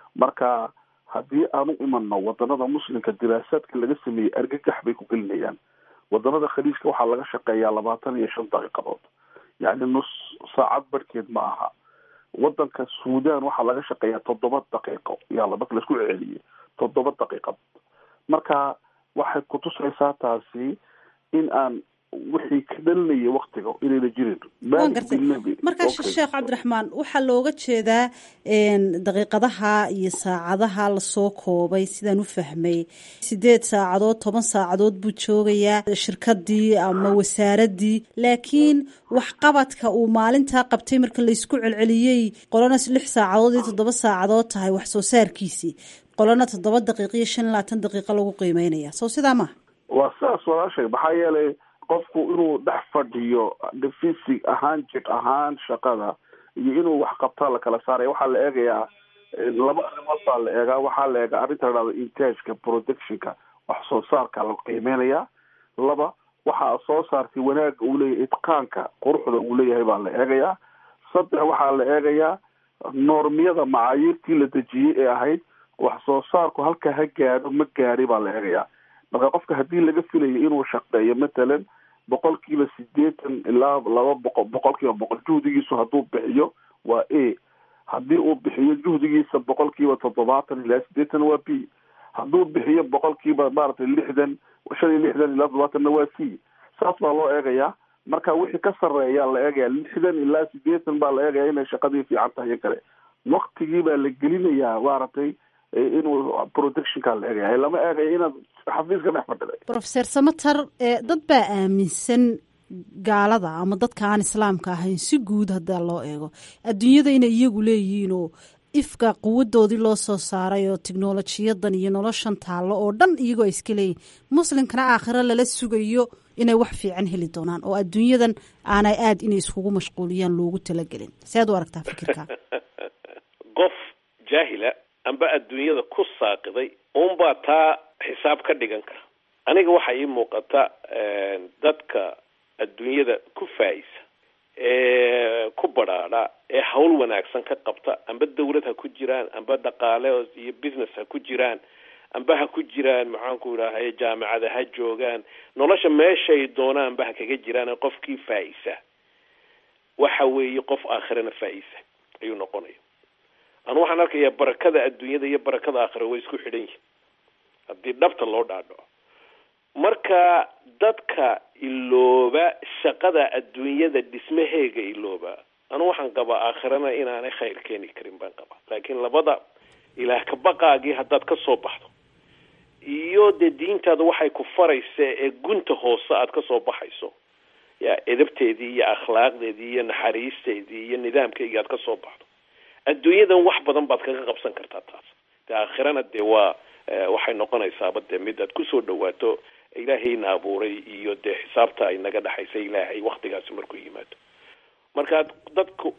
marka haddii aan u imano wadanada muslimka diraasaadka laga sameeyey argagax bay ku gelinayaan wadanada khaliijka waxaa laga shaqeeyaa labaatan iyo shan daqiiqadood yacni nus saacad barhkeed ma aha wadanka suudan waxaa laga shaqeeyaa toddoba daqiiqo yaa marka laisku celiyey toddoba daqiiqadood marka waxay kutusaysaa taasi in aan wixii ka dhalinaya waktiga inayna jirin waan gartay markaa sheekh cabdiraxmaan waxaa looga jeedaa daqiiqadaha iyo saacadaha lasoo koobay sidaan u fahmay sideed saacadood toban saacadood buu joogayaa shirkadii ama wasaaradii laakiin waxqabadka uu maalintaa qabtay marka laysku celceliyey qolana lix saacadood iyo toddoba saacadood tahay wax soo saarkiisii qolana toddoba daqiiq iyo shan iyo labaatan daqiiqo lagu qiimeynaya sow sidaa maaha waa sidaas walaashay maxaa yeelay qofku inuu dhex fadhiyo fisig ahaan jir ahaan shaqada iyo inuu wax qabtaa la kala saaraya waxaa la eegayaa laba arrimood baa la eegaa waxaa la eegaa arrinta la dhahdo intageka productionka wax soo saarka la qiimeynayaa laba waxaa soo saartay wanaagga uu leeyahay itqaanka quruxda uu leeyahay baa la eegayaa saddex waxaa la eegayaa noormiyada macaayiirtii la dejiyey ee ahayd wax soo saarku halka ha gaadho ma gaadhay baa la eegayaa marka qofka haddii laga filayo inuu shaqeeyo matalan boqol kiiba sideetan ilaa laba boqo boqol kiiba boqol juhdigiisu hadduu bixiyo waa a haddii uu bixiyo juhdigiisa boqol kiiba toddobaatan ilaa sideetan waa b hadduu bixiyo boqol kiiba maaragtay lixdan shan iyo lixdan ilaa toddobaatanna waa c saas baa loo eegayaa marka wixii ka sarreeyaa la eegaya lixdan ilaa sideetan baa la eegaya inay shaqadii fiican tahay kale waktigii baa la gelinayaa maaragtay inuu productionka la eegaya lama eegayo inaad xafiiska dhex fadhiday profeser samater dad baa aaminsan gaalada ama dadka aan islaamka ahayn si guud haddaa loo eego adduunyada inay iyagu leeyihiin oo ifka quwadoodii loo soo saaray oo tiknolojiyadan iyo noloshan taallo oo dhan iyagoo ay iska leeyihin muslimkana aakhiro lala sugayo inay wax fiican heli doonaan oo adduunyadan aanay aada inay iskugu mashquuliyaan loogu talagelin sead u aragtaa fikirka qof jaahila amba adduunyada ku saaqiday unbaa taa xisaab ka dhigan kara aniga waxaa ii muuqata dadka adduunyada ku faa'isa ee ku badhaadha ee hawl wanaagsan ka qabta amba dawlad ha ku jiraan amba dhaqaale iyo business ha ku jiraan amba ha ku jiraan maxaanku idhaahay jaamacada ha joogaan nolosha meeshay doonaanba ha kaga jiraan qofkii faa'isa waxa weeye qof aakhirana faa'isa ayuu noqonaya anu waxaan arkayaa barakada adduunyada iyo barakada aakhira way isku xidhan yihin haddii dhabta loo dhaadhaco marka dadka ilooba shaqada adduunyada dhismaheega ilooba anu waxaan qabaa aakhirana inaanay khayr keeni karin baan qabaa laakiin labada ilaah kabaqaagii haddaad ka soo baxdo iyo dee diintaada waxay ku faraysa ee gunta hoose aad kasoo baxayso ya edabteedii iyo akhlaaqdeedii iyo naxariisteedii iyo nidaamkeygii aad kasoo baxdo adduunyadan wax badan baad kaga qabsan kartaa taas de aakhirana dee waa waxay noqonaysaaba dee mid aad kusoo dhawaato ilaahayna abuuray iyo dee xisaabta ay naga dhexaysa ilaahay waktigaasi markuu yimaado marka dadku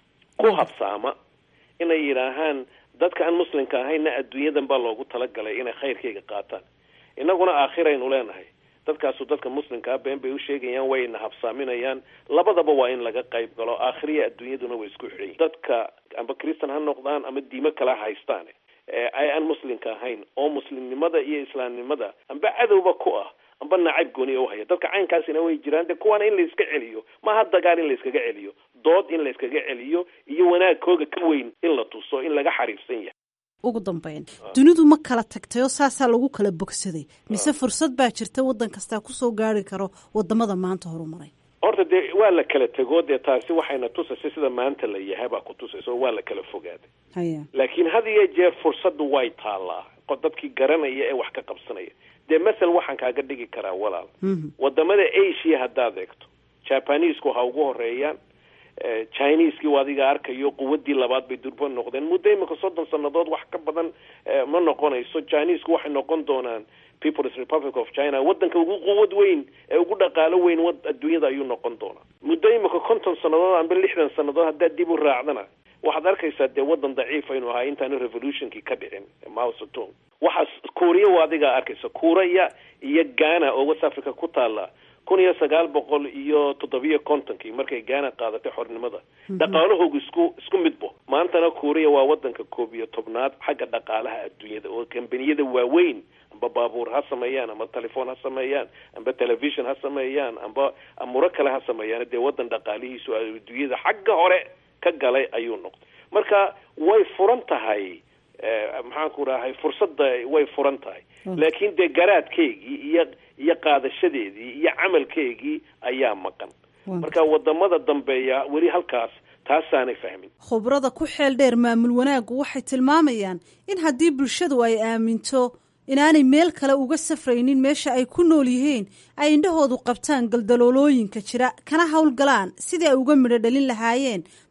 ku habsaama inay yidhaahaan dadka aan muslimka ahayna adduunyadan baa loogu talagalay inay khayrkayga qaataan inaguna aakhiraynu leenahay dadkaasu dadka muslimkaa been bay usheegayaan wayna habsaaminayaan labadaba waa in laga qayb galo aakhiriya adduunyaduna way isku xidhan yihin dadka amba christan ha noqdaan ama diimo kala haystaan ay aan muslimka ahayn oo muslimnimada iyo islaamnimada amba cadowba ku ah amba nacayb gooniya uhaya dadka caynkaasina way jiraan de kuwaana in layska celiyo maaha dagaal in layskaga celiyo dood in layskaga celiyo iyo wanaagkooga ka weyn in la tuso in laga xariifsan yahay ugu dambeyn dunidu ma kala tagtay oo saasaa lagu kala bogsaday mise fursad baa jirta waddan kastaa kusoo gaari karo wadamada maanta horumaray horta dee waa la kala tego dee taasi waxayna tusaysa sida maanta la yahay baa ku tusaysa oo waa la kala fogaaday haya laakiin had iyo jeer fursaddu way taallaa dadkii garanaya ee wax ka qabsanaya dee masel waxaan kaaga dhigi karaa walaal wadamada asia haddaad eegto jabanisku ha ugu horeeyaan chineseki u adiga arkayo quwadii labaad bay durba noqdeen muddo imika soddon sanadood wax ka badan ma noqonayso chinesku waxay noqon doonaan peoples republic of china wadanka ugu quwad weyn ee ugu dhaqaalo weyn adduunyada ayuu noqon doonaa muddo imika konton sanadood amba lixdan sanadood haddaad dib u raacdana waxaad arkaysaa dee wadan daciif aynu ahaa intaanu revolutionkii ka dhicin mausetong waxaas kuuriya u adigaa arkaysa kuuraya iyo ghana oo west africa ku taala kun iyo sagaal boqol iyo toddobiyo kontonkii markay gaana qaadatay xornimada dhaqaalahoogu isku isku midbo maantana kuuriya waa wadanka koob iyo tobnaad xagga dhaqaalaha adduunyada oo kambaniyada waaweyn amba baabuur ha sameeyaan amba telefoon ha sameeyaan amba television ha sameeyaan amba amuro kale ha sameeyaan dee wadan dhaqaalihiisu adduunyada xagga hore ka galay ayuu noqday marka way furan tahay maxaan ku rahay fursadda way furan tahay laakiin dee garaadkeygii iyo iyo qaadashadeedii iyo camalkeygii ayaa maqan marka wadamada dambeeya weli halkaas taasaanay fahmin khubrada ku xeel dheer maamul wanaaggu waxay tilmaamayaan in haddii bulshadu ay aaminto inaanay meel kale uga safraynin meesha ay ku nool yihiin ay indhahoodu qabtaan galdaloolooyinka jira kana howlgalaan sidii ay uga midho dhalin lahaayeen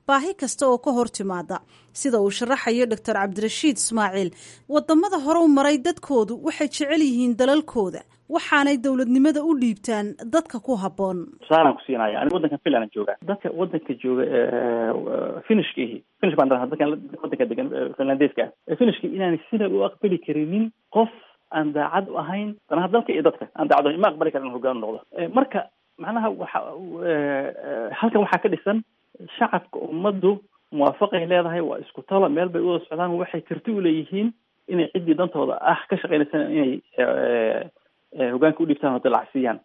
baahi kasta oo ka hor timaada sida uu sharaxayo doctor cabdirashiid ismaaciil wadamada hore u maray dadkoodu waxay jecel yihiin dalalkooda waxaanay dowladnimada u dhiibtaan dadka ku habboon tusaalaan ku siinaya aniga waddankan finland jooga dadka waddanka jooga finishka ihi finish baan dadka waddanka degan finlandeeska ah finishka inaanay sina u aqbali karinin qof aan daacad u ahayn danaha dalka iyo dadka aan daacad ahayn ma aqbali karan in hogaan noqdo marka macnaha waxa halkan waxaa ka dhisan shacabka ummaddu muwaafaqay leedahay waa isku talo meel bay uwada socdaan waxay karti u leeyihiin inay ciddii dantooda ah ka shaqeynaysan inay hogaanka u dhibtaan oo dalacsiiyaan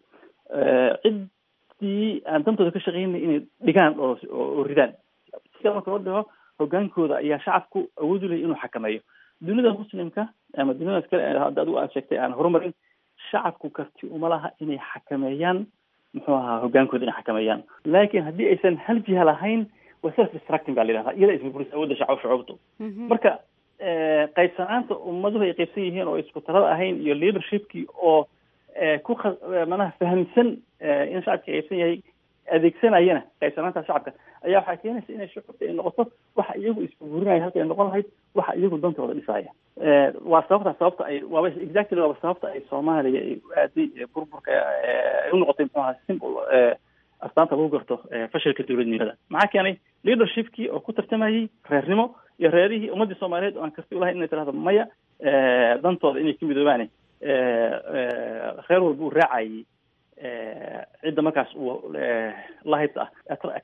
ciddii aan dantooda ka shaqeynay inay dhigaan oo oo ridaan sida marka loo dhigo hogaankooda ayaa shacabku awood u leeyahy inuu xakameeyo dunida muslimka ama duniyadaas kale hadda adigu aad sheegtay aan horumarin shacabku karti uma laha inay xakameeyaan muxuu ahaa hogaankooda inay xakameeyaan laakiin haddii aysan hal jiha lahayn waa self destructing baa la yidhahdaa iyada isburburis awoodda shacab shucuubtu marka qaybsanaanta ummaduhu ay qaybsan yihiin oo isku talada ahayn iyo leadershipkii oo ku manaha fahamsan in shacabka qaybsan yahay adeegsanayana qaybsanaanta shacabka ayaa waxaa keenaysa inay shucuubta ay noqoto waxa iyagu isburburinaya halka ay noqon lahayd waxa iyagu dantooda dhisaya waa sababta sababta ay waaba exactly waaba sababta ay soomaaliya ay aaday burburka ay u noqotay muxuu ahaa simple astaanta lagu garto fashilka dowladnimada maxaa keenay leadershipkii oo ku tartamayay reernimo iyo reerihii ummaddii soomaaliyeed oo aan karti ulahayn inay tirahdo maya dantooda inay ka midoobaane reer walba uu raacayay cidda markaas uu lahayb ah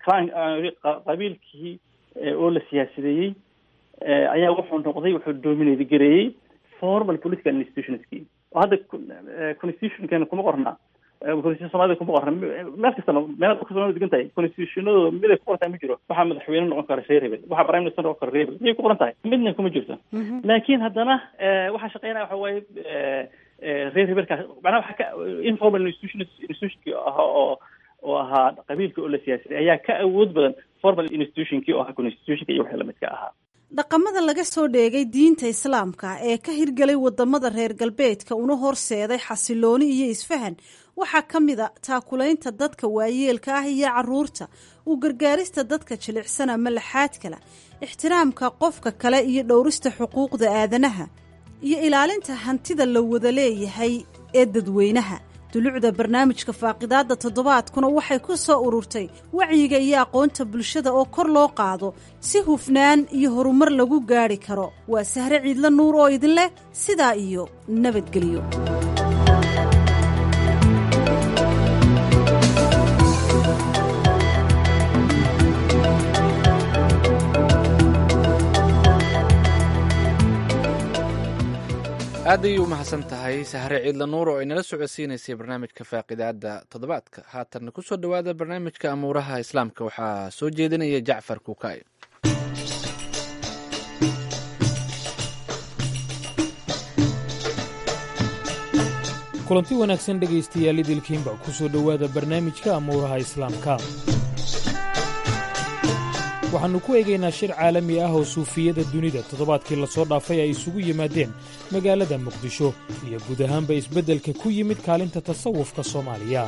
qabiilkii oo la siyaasideeyey ayaa wuxuu noqday wuxuu dominate gareeyey formal political institutionskii oo hadda constitutionkeena kuma qorna constitution soomaalida kuma qorna meel kastana meel kastana degan tahay constitutionadooda mid ay ku qoran tahay ma jiro waxaa madaxweyne noqon kara reer hebel waxaa prime minister noqon kara reer hebel miyay ku qoran tahay midna kuma jirto laakiin haddana waxaa shaqeynaya waxa waaye reer hebelkaas macnaha waxaa ka informal institution institutionkii ahaa oo oo ahaa qabiilka oo la siyaasiday ayaa ka awood badan formal institutionkii oo ahaa constitutionka iyo wixii lamidka ahaa dhaqamada laga soo dheegay diinta islaamka ee ka hirgelay wadamada reer galbeedka una horseeday xasilooni iyo isfahan waxaa ka mid a taakulaynta dadka waayeelka ah iyo caruurta u gargaarista dadka jilicsan ama laxaad kala ixtiraamka qofka kale iyo dhowrista xuquuqda aadanaha iyo ilaalinta hantida la wada leeyahay ee dadweynaha dulucda barnaamijka faaqidaadda toddobaadkuna waxay ku soo ururtay wacyiga iyo aqoonta bulshada oo kor loo qaado si hufnaan iyo horumar lagu gaadhi karo waa sahre ciidla nuur oo idin leh sidaa iyo nabadgelyo aad ayay u mahadsan tahay sahre ciidla nuur oo inala socodsiinaysay barnaamijka faaqidaada toddobaadka haatanna ku soo dhowaada barnaamijka amuuraha islaamka waxaa soo jeedinaya jacfar kuukaayo kulanti wanaagsan dhegaystayaal idilkiinba ku soo dhowaada barnaamijka amuuraha islaamka waxaannu ku eegaynaa shir caalami ah oo suufiyada dunida toddobaadkii lasoo dhaafay ay isugu yimaadeen magaalada muqdisho iyo guud ahaanba isbeddelka ku yimid kaalinta tasawufka soomaaliya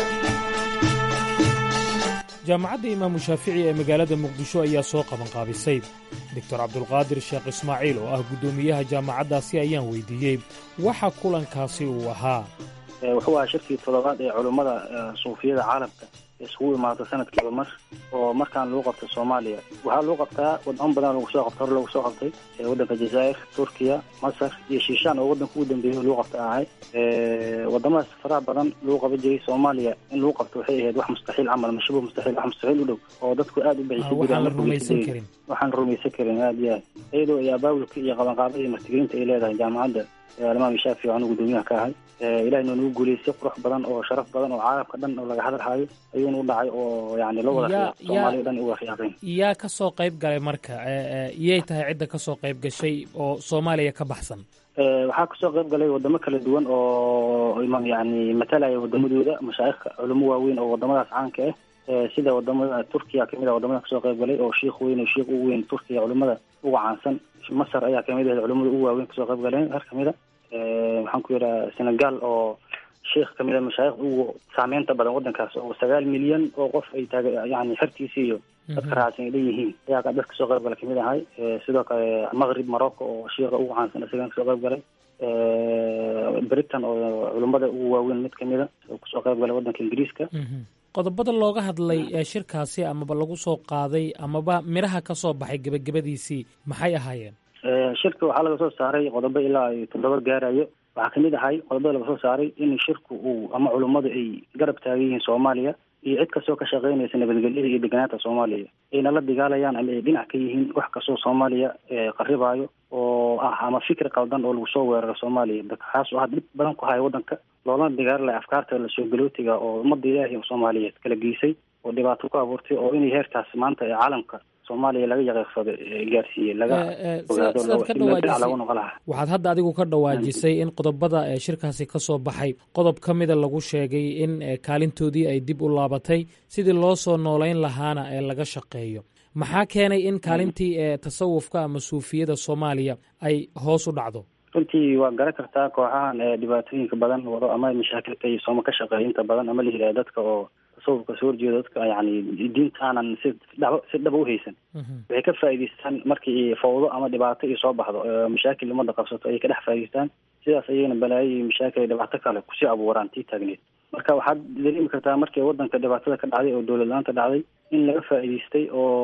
jaamacadda imaamu shaafici ee magaalada muqdisho ayaa soo qabanqaabisay doctor cabdulqaadir sheekh ismaaciil oo ah guddoomiyaha jaamacaddaasi ayaan weydiiyey waxa kulankaasi uu ahaa wuxuu ahaa shirkii toddobaad ee culummada suufiyada caalamka iskugu imaado sanadkiiba mar oo markaan lagu qabto soomaaliya waxaa lagu qabtaa wadamo badan lagu soo qabta hore lagu soo qabtay waddanka jazaa'ir turkiya masar iyo shiishaan oo waddanka ugu dambeeyay lagu qabta ahay wadamadaas faraha badan lagu qaban jiray soomaaliya in lagu qabto waxay ahayd wax mustaxiil camal mashubuh mustaxiil wax mustaxiil u dhow oo dadku aada u bixisa waxaan la rumaysan karin waxaan rumaysan karin aada iyo aad iyadoo iyo abaabulka iyo qabanqaabada iyo martigelinta ay leedahay jaamacadda alimaam shaafici anu guddoomiyaha ka ahay ilahay noo nagu guuleystay qurux badan oo sharaf badan oo caalamka dhan oo laga hadalhayo ayuuna u dhacay oo yani la wada soomaaliya dhan u wakhiyaaqeen yaa ka soo qayb galay marka iyay tahay cidda ka soo qayb gashay oo soomaaliya ka baxsan waxaa kasoo qayb galay wadamo kala duwan oo yani matalaya wadamadooda mashaaikhka culamo waaweyn oo wadamadaas caanka ah sida wadamada turkiya kamid a wadamada kasoo qayb galay oo shiikh weyn oo shiikh ugu weyn turkiya culimada uga caansan masar ayaa kamid ahayd culimada ugu waaweyn kasoo qayb galeen har kamid a maxaan ku yidhaha senegal oo sheikh kamid a mashaayikh ugu saameynta badan waddankaas oo sagaal milyan oo qof ay taag yani xertiisa iyo dadka raacsan ay leeyihiin ayaa dad kasoo qayb gala kamid ahay sidoo kale maqrib morocco oo shiika ugu caansan isagan kasoo qayb galay britain oo culummada ugu waaweyn mid kamida oo kusoo qayb galay waddanka ingiriiska qodobada looga hadlay ee shirkaasi amaba lagu soo qaaday amaba midhaha ka soo baxay gebagabadiisii maxay ahaayeen shirka waxaa laga soo saaray qodobo ilaa ay toddoba gaarayo waxaa kamid ahay qodobada laga soo saaray in shirku uu ama culummadu ay garab taagan yihiin soomaaliya iyo cid kastoo ka shaqeynaysa nabadgelyada iyo deganaanta soomaaliya ayna la dagaalayaan ama ay dhinac ka yihiin wax kastoo soomaaliya qaribaayo oo ah ama fikir qaldan oo lagu soo weeraro soomaaliya kaas oo had dhib badan ku haya waddanka loolana dagaalalaya afkaarta lasoo galootiga oo ummadda ilaahi soomaaliyeed kala geysay oo dhibaato ku abuurtay oo inay heerkaas maanta ee caalamka soomaaliya laga yaqiiqsado gaarsiiyey laga ogaado noqo laha waxaad hadda adigu ka dhawaajisay in qodobada ee shirkaasi ka soo baxay qodob ka mida lagu sheegay in kaalintoodii ay dib u laabatay sidii loo soo noolayn lahaana ee laga shaqeeyo maxaa keenay in kaalintii ee tasawufka ama suufiyada soomaaliya ay hoos u dhacdo runtii waa garan kartaa kooxahan ee dhibaatooyinka badan wado ama mashaakilka iyo sooma ka shaqeeya inta badan ama la yidhaha dadka oo tasawufka soo horjeeda dadka yani diinta aanan si dhaba si dhaba uhaysan waxay ka faa'idaystaan markii fawdo ama dhibaato iyo soo baxdo mashaakil umada qabsato ayay ka dhex faa'idaystaan sidaas ayayna balaayo iyo mashaakil iyo dhibaato kale kusii abuuraan tii taagneed marka waxaad dareemi kartaa markii waddanka dhibaatada ka dhacday oo dowlad la-aanta dhacday in laga faa'idaystay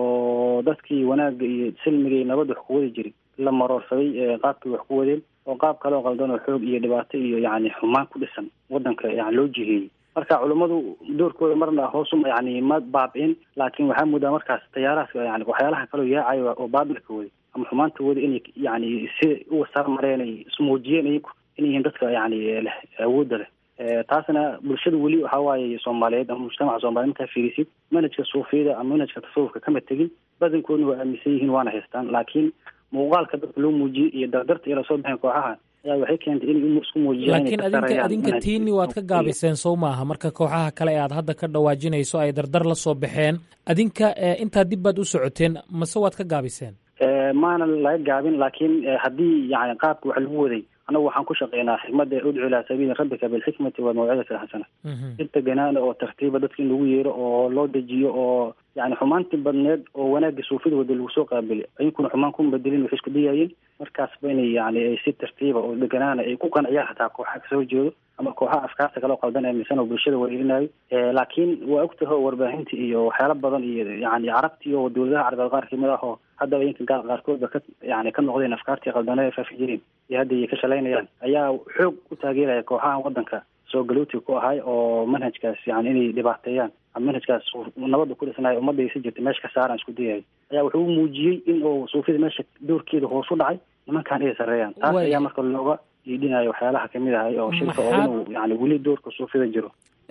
oo dadkii wanaagga iyo silmiga iyo nabadda wax ku wadi jiray la maroorsaday qaabkii wax ku wadeen oo qaab kale oo qaldan oo xoog iyo dhibaato iyo yani xumaan ku dhisan waddanka yani loo jiheeyey marka culummadu doorkooda marna hoosuma yani ma baabicin laakiin waxaa moodaa markaas tayaarahaas yani waxyaalaha kaleo yaacayo oo baabilka waday ama xumaanta wada inay yani si uga sar mareen ay ismuujiyeen iyagu inay yihiin dadka yani leh awoodda leh taasna bulshada weli waxa waaye soomaaliyeed ama mujtamaca soomaliyeed markaa fiirisid manhajka suufiyada ama manhajka tasawufka kama tegin badankoodna waa aaminsan yihiin waana haystaan laakiin muuqaalka dadka loo muujiyey iyo dardarta iyo lasoo baxeen kooxaha ayaa waxay keentay inay isku muujiyaan laakiin adinka adinka tiini waad ka gaabiseen sow maaha marka kooxaha kale ee aad hadda ka dhawaajinayso ay dardar la soo baxeen adinka intaa dib baad u socoteen mase waad ka gaabiseen maana laga gaabin laakiin haddii yani qaabka wax lagu waday anagu waxaan ku shaqeynaa xikmadda udcu ilaa sabiili rabbika bilxikmati walmawcidati alxasana inta ganaana oo tartiiba dadka in lagu yeero oo loo dejiyo oo yani xumaantii badneed oo wanaagga suufida wada lagu soo qaabili ayankuna xumaan kuma bedelin waxay isku dayaayeen markaasba inay yani si tartiiba oo deganaana ay ku qanciyaan xataa kooxaha kasoo horjeedo ama kooxaha afkaarta kale oo qaldan aaminsan oo bulshada wareerinayo laakiin waa ogtahay oo warbaahinta iyo waxyaala badan iyo yani carabtii oo dowladaha carabeed qaar kamid ah oo haddaba inka gaal qaarkoodba ka yani ka noqdeen afkaartii qaldanada ay faafi jireen iyo hadda ay ka shalaynayaan ayaa xoog u taageeraya kooxahan waddanka soo galootiga ku ahay oo manhajkaas yani inay dhibaateeyaan ama manhajkaas nabadda ku dhisnayo ummadda si jirta meesha ka saaraan isku dayahay ayaa wuxuu muujiyey in uu suufida meesha doorkeeda hoos u dhacay nimankan ay sareeyaan taas ayaa marka looga iidhinayo waxyaalaha kamid ahay oo shirka oo inuu yani weli doorka suufida jiro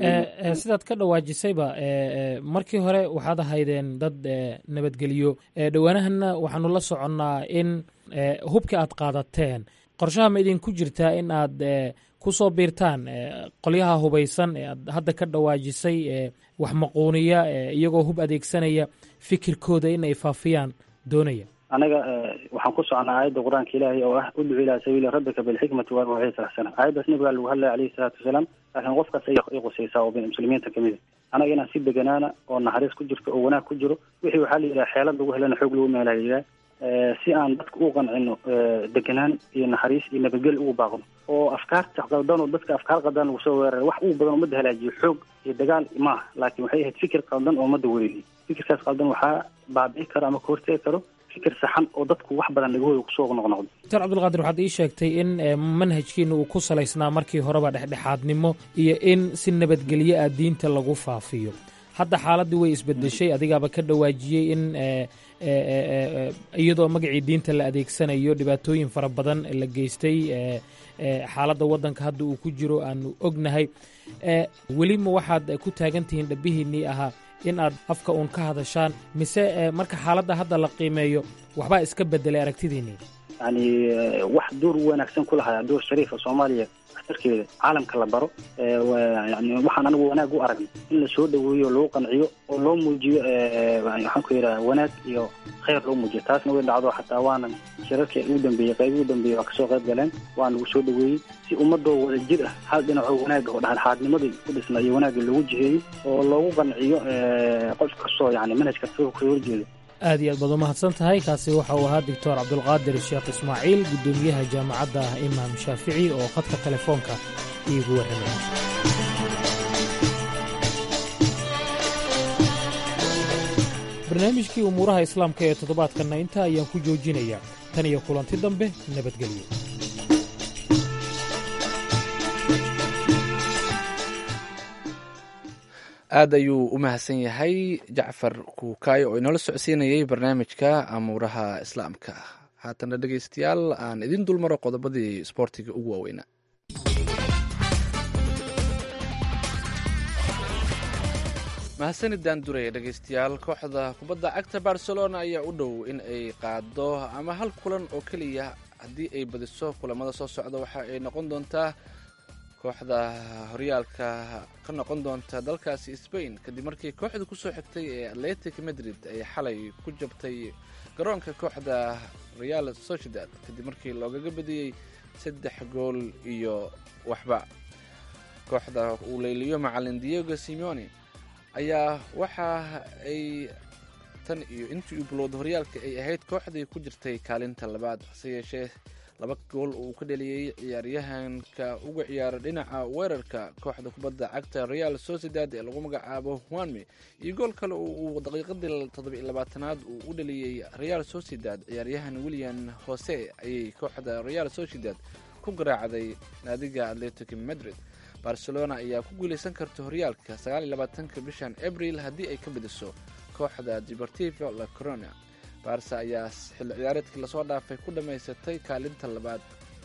sidaad ka dhawaajisayba markii hore waxaad ahaydeen dad nabadgelyo dhowaanahana waxaanu la soconnaa in hubka aad qaadateen qorshaha ma idinku jirtaa in aad kusoo biirtaan qolyaha hubaysan ee aad hadda ka dhawaajisay wax maquuniya iyagoo hub adeegsanaya fikirkooda in ay faafiyaan doonaya anaga waxaan ku socnaa aayadda qur-aanka ilaahay oo ah udcu ilaa sabiili rabbika bilxikmati walmawcidati alxasana aayaddaas nabigaa lagu hadlaya alayhi salaatu wasalaam laakiin qofkaas ay qusaysaa oo muslimiinta kamid a anaga inaan si deganaana oo naxariis ku jirto oo wanaag ku jiro wixii waxaa la yidhaha xeelad lagu helana xoog lagu meelaa la yidhaha si aan dadka u qancino deganaan iyo naxariis iyo nabadgel ugu baaqno oo afkaarta qaldan oo dadka afkaar qaldan lagu soo weeraray wax ugu badan ummadda halaajiyo xoog iyo dagaal maaha laakiin waxay ahayd fikir qaldan oo ummadda wereeriyo fikirkaas qaldan waxaa baabi'i karo ama ka hortegi karo fikir saxan oo dadku wax badan dhagahooda kusoo noqnoqdo doctor cabdulqaadir waxaad ii sheegtay in manhajkiina uu ku salaysnaa markii horeba dhexdhexaadnimo iyo in si nabadgelyo ah diinta lagu faafiyo hadda xaaladdii way isbedeshay adigaaba ka dhawaajiyey in iyadoo magacii diinta la adeegsanayo dhibaatooyin fara badan la geystay xaaladda waddanka hadda uu ku jiro aanu ognahay weli ma waxaad ku taagan tihiin dhabihiinnii ahaa in aad afka uun ka hadashaan mise marka xaaladda hadda la qiimeeyo waxbaa iska bedelay aragtidiinnii yani wax door wanaagsan ku lahaa door shariifa soomaaliya waxtarkeeda caalamka la baro yani waxaan anigu wanaag u aragnay in la soo dhaweeyo lagu qanciyo oo loo muujiyo waxaan ku yidhaha wanaag iyo khayr loo muujiyo taasna way dhacdo xataa waanan shirarkii ugu dambeeyey qaybii ugu dambeeyey waa kasoo qayb galeen waa lagu soo dhaweeyey si ummadoo wada jir ah hal dhinacoo wanaaga oo dhexdhexaadnimadii ku dhisna iyo wanaagii lagu jiheeyey oo loogu qanciyo qof kastoo yani manhaj kastoo kasoo horjeedo aad iyo aad baad u mahadsan tahay kaasi waxa uu ahaa doctor cabdulqaadir sheekh ismaaciil guddoomiyaha jaamacadda imaam shaafici oo khadka telefoonka iigu warramay barnaamijkii umuuraha islaamka ee toddobaadkanna intaa ayaan ku joojinayaa tan iyo kulanti dambe nabadgelyo aad ayuu u mahadsan yahay jacfar kuukaayo oo inoola socodsiinayay barnaamijka amuuraha islaamka haatana dhegeystayaal aan idin dulmaro qodobadii isboortiga ugu waaweynaa mahadsanidaan duraya dhegeystayaal kooxda kubadda cagta barcelona ayaa u dhow in ay qaado ama hal kulan oo keliya haddii ay badiso kulamada soo socda waxa ay noqon doontaa kooxda horyaalka ka noqon doonta dalkaasi spain kadib markii kooxda kusoo xigtay ee atletic madrid ay xalay ku jabtay garoonka kooxda real sociedad kadib markii loogaga badiyey saddex gool iyo waxba kooxda uu leyliyo macalin diego simeone ayaa waxa ay tan iyo intii u bilowda horyaalka ay ahayd kooxdii ku jirtay kaalinta labaad hase yeeshee laba gool uu ka dheliyey ciyaaryahanka uga ciyaara dhinaca weerarka kooxda kubadda cagta real sociedad ee lagu magacaabo wanme iyo gool kale oo uu daqiiqadii toddobiiy labaatanaad uu u dheliyey real sociedad ciyaaryahan william hose ayay kooxda real sociedad ku garaacday naadiga atletic madrid barcelona ayaa ku guuleysan karta horyaalka sagaaliyolabaatanka bishan abril haddii ay ka badiso kooxda deportivo la corona barsa ayaa xilli ciyaareedkii lasoo dhaafay ku dhammaysatay kaalinta labaad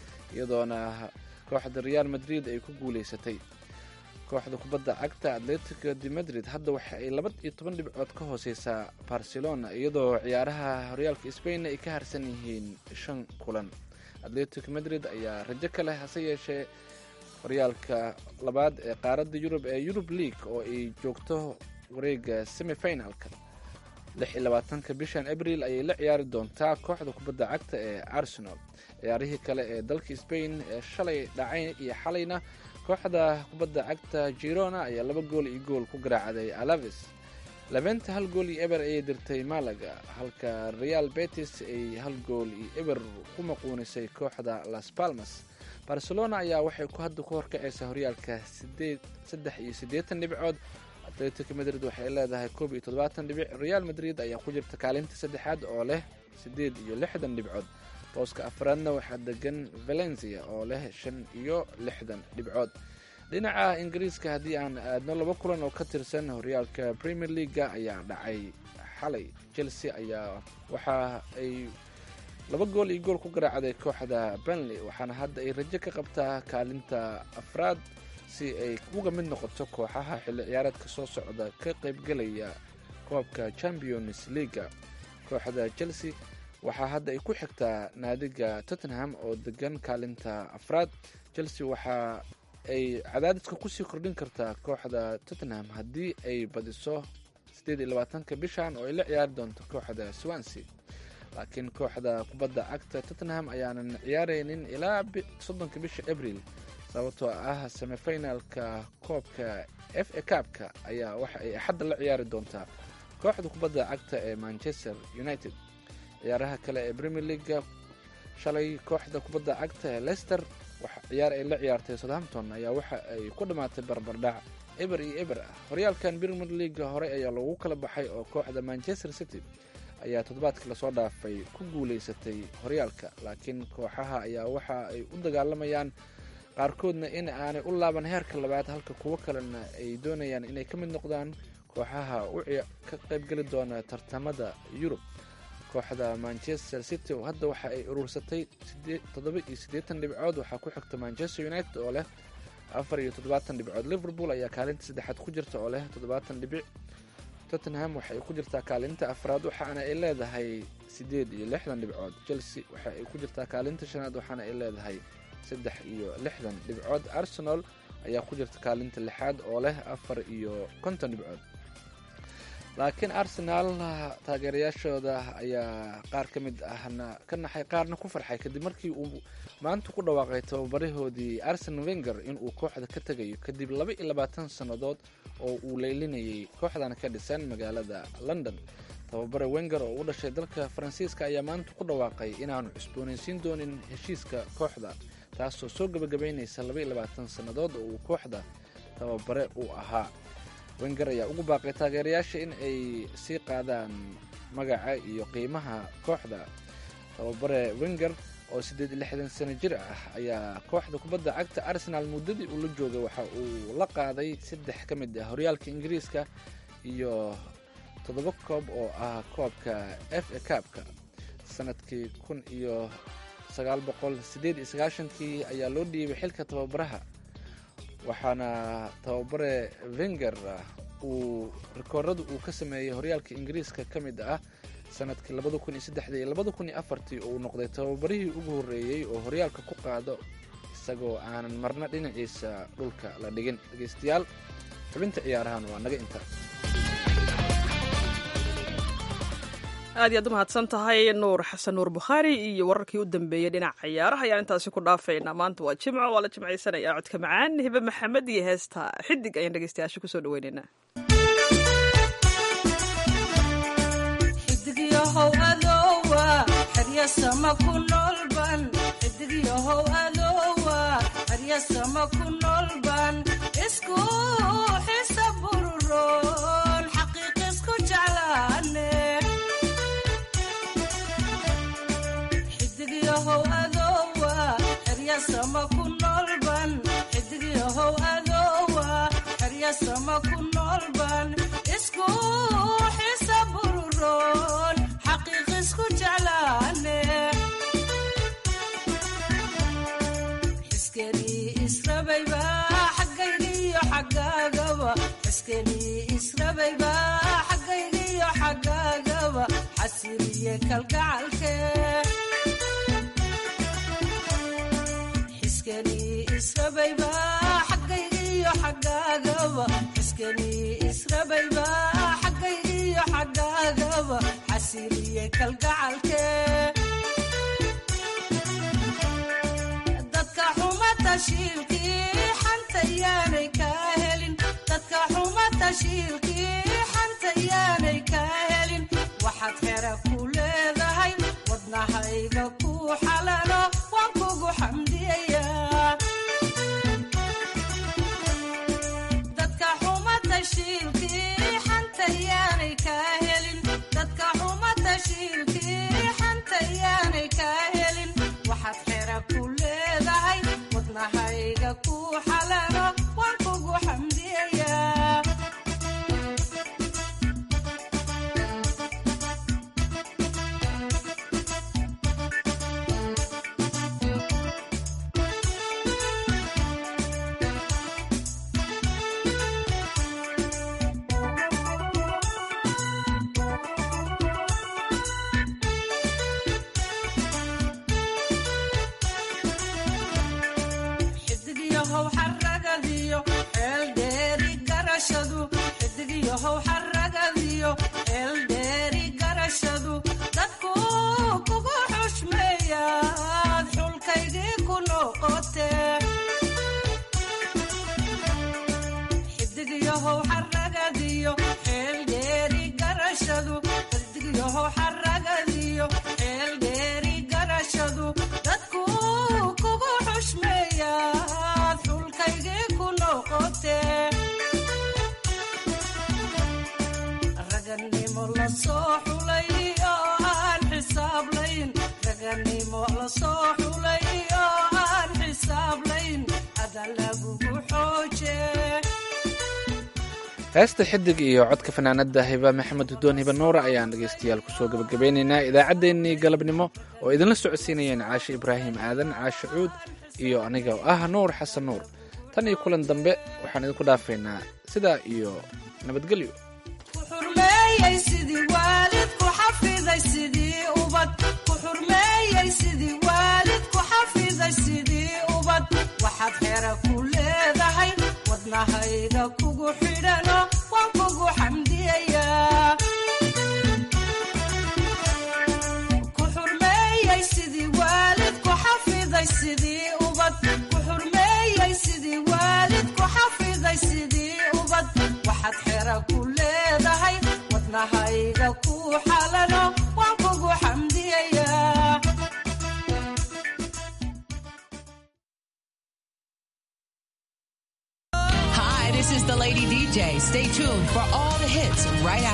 iyadoona kooxda real madrid ay ku guuleysatay kooxda kubadda cagta atletico de madrid hadda waxa ay laba iyo toban dhibcood ka hooseysaa barcelona iyadoo ciyaaraha horyaalka spain ay ka harsan yihiin shan kulan atletico madrid ayaa rajo ka leh hase yeeshee horyaalka labaad ee qaaradda yurub ee yurub league oo ay joogto wareega semifinalka lix iyo labaatanka bishan abril ayay la ciyaari doontaa kooxda kubadda cagta ee arsenal ciyaarihii kale ee dalka spain ee shalay dhacay iyo xalayna kooxda kubadda cagta girona ayaa laba gool iyo gool ku garaacday alaves labenta hal gool iyo eber ayay dirtay malaga halka real betis ay hal gool iyo eber ku maquunisay kooxda las palmas barcelona ayaa waxay ku hadda ku horkacaysaa horyaalka sideed saddex iyo siddeetan dhibcood atletico madrid waxay leedahay koob iyo toddobaatan dhibic real madrid ayaa ku jirta kaalinta saddexaad oo leh siddeed iyo lixdan dhibcood booska afraadna waxaa degan valencia oo leh shan iyo lixdan dhibcood dhinaca ingiriiska haddii aan aadno laba kulan oo ka tirsan horyaalka premier leaga ayaa dhacay xalay chelsea ayaa waxa ay laba gool iyo gool ku garaacday kooxda benley waxaana hadda ay rajo ka qabtaa kaalinta afraad si ay uga mid noqoto kooxaha xilli ciyaareedka soo socda ka qaybgelaya koobka champions leaga kooxda chelsea waxaa hadda ay ku xigtaa naadiga tottenham oo degan kaalinta afraad chelsea waxa ay cadaadiska kusii kordhin kartaa kooxda tottenham haddii ay badiso siddeed iyo labaatanka bishan oo ay la ciyaari doonto kooxda swansea laakiin kooxda kubadda cagta tottenham ayaanan ciyaaraynin ilaa soddonka bisha abril sababtoo ah semifinalka koobka f a kaabka ayaa waxa ay axadda la ciyaari doontaa kooxda kubadda cagta ee manchester united ciyaaraha kale ee premier leaga shalay kooxda kubadda cagta ee leicester ciyaar ay la ciyaartay southampton ayaa waxa ay ku dhammaatay barbardhac eber iyo eber ah horyaalkan premier leaga hore ayaa lagu kala baxay oo kooxda manchester city ayaa toddobaadkii lasoo dhaafay ku guuleysatay horyaalka laakiin kooxaha ayaa waxa ay u dagaalamayaan qaarkoodna in aanay u laaban heerka labaad halka kuwo kalena ay doonayaan inay ka mid noqdaan kooxaha u ka qaybgeli doona tartamada yurub kooxda manchester city oo hadda waxa ay urursatay toddoba iyo siddeetan dhibcood waxaa ku xigta manchester united oo leh afar iyo toddobaatan dhibcood liverpool ayaa kaalinta saddexaad ku jirta oo leh toddobaatan dhibic tottenham waxa ay ku jirtaa kaalinta afraad waxaana ay leedahay siddeed iyo lixdan dhibcood chelsea waxa ay ku jirtaa kaalinta shanaad waxaana ay leedahay saddex iyo lixdan dhibcood arsenal ayaa ku jirta kaalinta lixaad oo leh afar iyo konton dhibcood laakiin arsenaal taageerayaashooda ayaa qaar ka mid ahna ka naxay qaarna ku farxay kadib markii uu maanta ku dhawaaqay tababarahoodii arsen wenger inuu kooxda ka tegayo kadib laba iyo labaatan sannadood oo uu leylinayay kooxdan ka dhisan magaalada london tababare wenger oo u dhashay dalka faransiiska ayaa maanta ku dhawaaqay inaanu cusboonaysiin doonin heshiiska kooxda taasoo soo gebagabaynaysa laba iyo labaatan sannadood oo uu kooxda tababare uu ahaa wenger ayaa ugu baaqay taageerayaasha in ay sii qaadaan magaca iyo qiimaha kooxda tababare wenger oo siddeed iyo lixdan sano jir ah ayaa kooxda kubadda cagta arsenal muddadii uu la joogay waxa uu la qaaday saddex ka mid ah horyaalka ingiriiska iyo toddoba koob oo ah koobka f a kaabka sanadkii kun iyo sagaal boqol siddeed iyo sagaashankii ayaa loo dhiibay xilka tababaraha waxaana tababare wenger uu rikoorada uu ka sameeyey horyaalka ingiriiska ka mid ah sanadkii labada kun iyo saddexdii iyo labada kun iyo afartii oo uu noqday tababarihii ugu horreeyey oo horyaalka ku qaado isagoo aanan marna dhinaciisa dhulka la dhigin dhegeystayaal xubinta ciyaarahan waa naga inta aad iyaad u mahadsan tahay nuur xasan nuur bukhaari iyo wararkii u dambeeyey dhinaca ciyaaraha ayaan intaasi ku dhaafaynaa maanta waa jimco waa la jimcaysanaya codka macaan hibe maxamed iyo heesta xidig ayaan dhegeystayaasha kusoo dhaweynaynaa xidigyahow adowa xeryasama ku noolban xidigyahow adowa xeryasama ku noolban isku xisa bururoon xaqiiq isku jeclaane xidigyahow adowa xeryasama ku noolban xidigyahow adowa xeryasama ku noolban isku xisa bururoon xaqiiq isku jeclaane xiskenii israbayba xaggaygiyo xaggaagaba xiskenii israbayba xaggaygiyo xaggaagaba xasiliye kalgacalke xiskenii israbayba xaggaygiyo xaggaagaba xiskenii israbayba xaggaygiyo xaggaagaba xasiliye kalgacalke dadka xuma tashiilkii xanta yaanay kaa helin dadka xuma tashiilkii xanta yaanay kaa helin waxaad xera ku leedahay wadnahayga ku xalalo waan kugu xamdiyayaa dadka xuma tashiilkii xanta yaanay kaa helin dadka xuma tashiilkii xanta yaanay kaa helin waxaad xera ku leedahay wadnahayga ku xalalo waan kugu xamdiyayaa xidigyahow xaragadiyo eeldheeri garashadu xidigyahow xaragadiyo eeldheeri garashadu dadku kugu xushmeeyaad xulkaygii ku noqote xidigyahow xaragadiyo eeldheeri garashadu xidigyahow xaragadiyo eeldheeri garashadu dadku kugu xushmeeyaad xulkaygii ku noqote raganimo la soo xulay oo aan xisaablayn raganimo la soo xulay oo aan xisaablayn ada lagugu xooje heesta xidig iyo codka fanaanada hiba maxamed hudoon hiba nuura ayaan dhegeystayaal kusoo gabagabeynaynaa idaacaddeenii galabnimo oo idinla socodsiinayeen caashe ibraahim aadan caashe cuud iyo aniga oo ah nuur xasan nuur tan iyo kulan dambe waxaan idinku dhaafaynaa sidaa iyo nabadgelyo xurme xurmeeyey sidii waalid ku xafiday sidii ubad ku xurmeeyey sidii waalid ku xafiday sidii ubad waxaad xera ku leedahay wadnahayga kugu xidhano waan kugu xamdiyayaa ku xurmeeyey sidii waalid ku xafiday sidii ubad ku xurmeeyey sidii waalid ku xafiday sidii ubad waxaad xera ku leedahay wadnahayga ku xalano waan kugu xamdiyayaa Hi, this is the Lady DJ. Stay tuned for all the hits right after.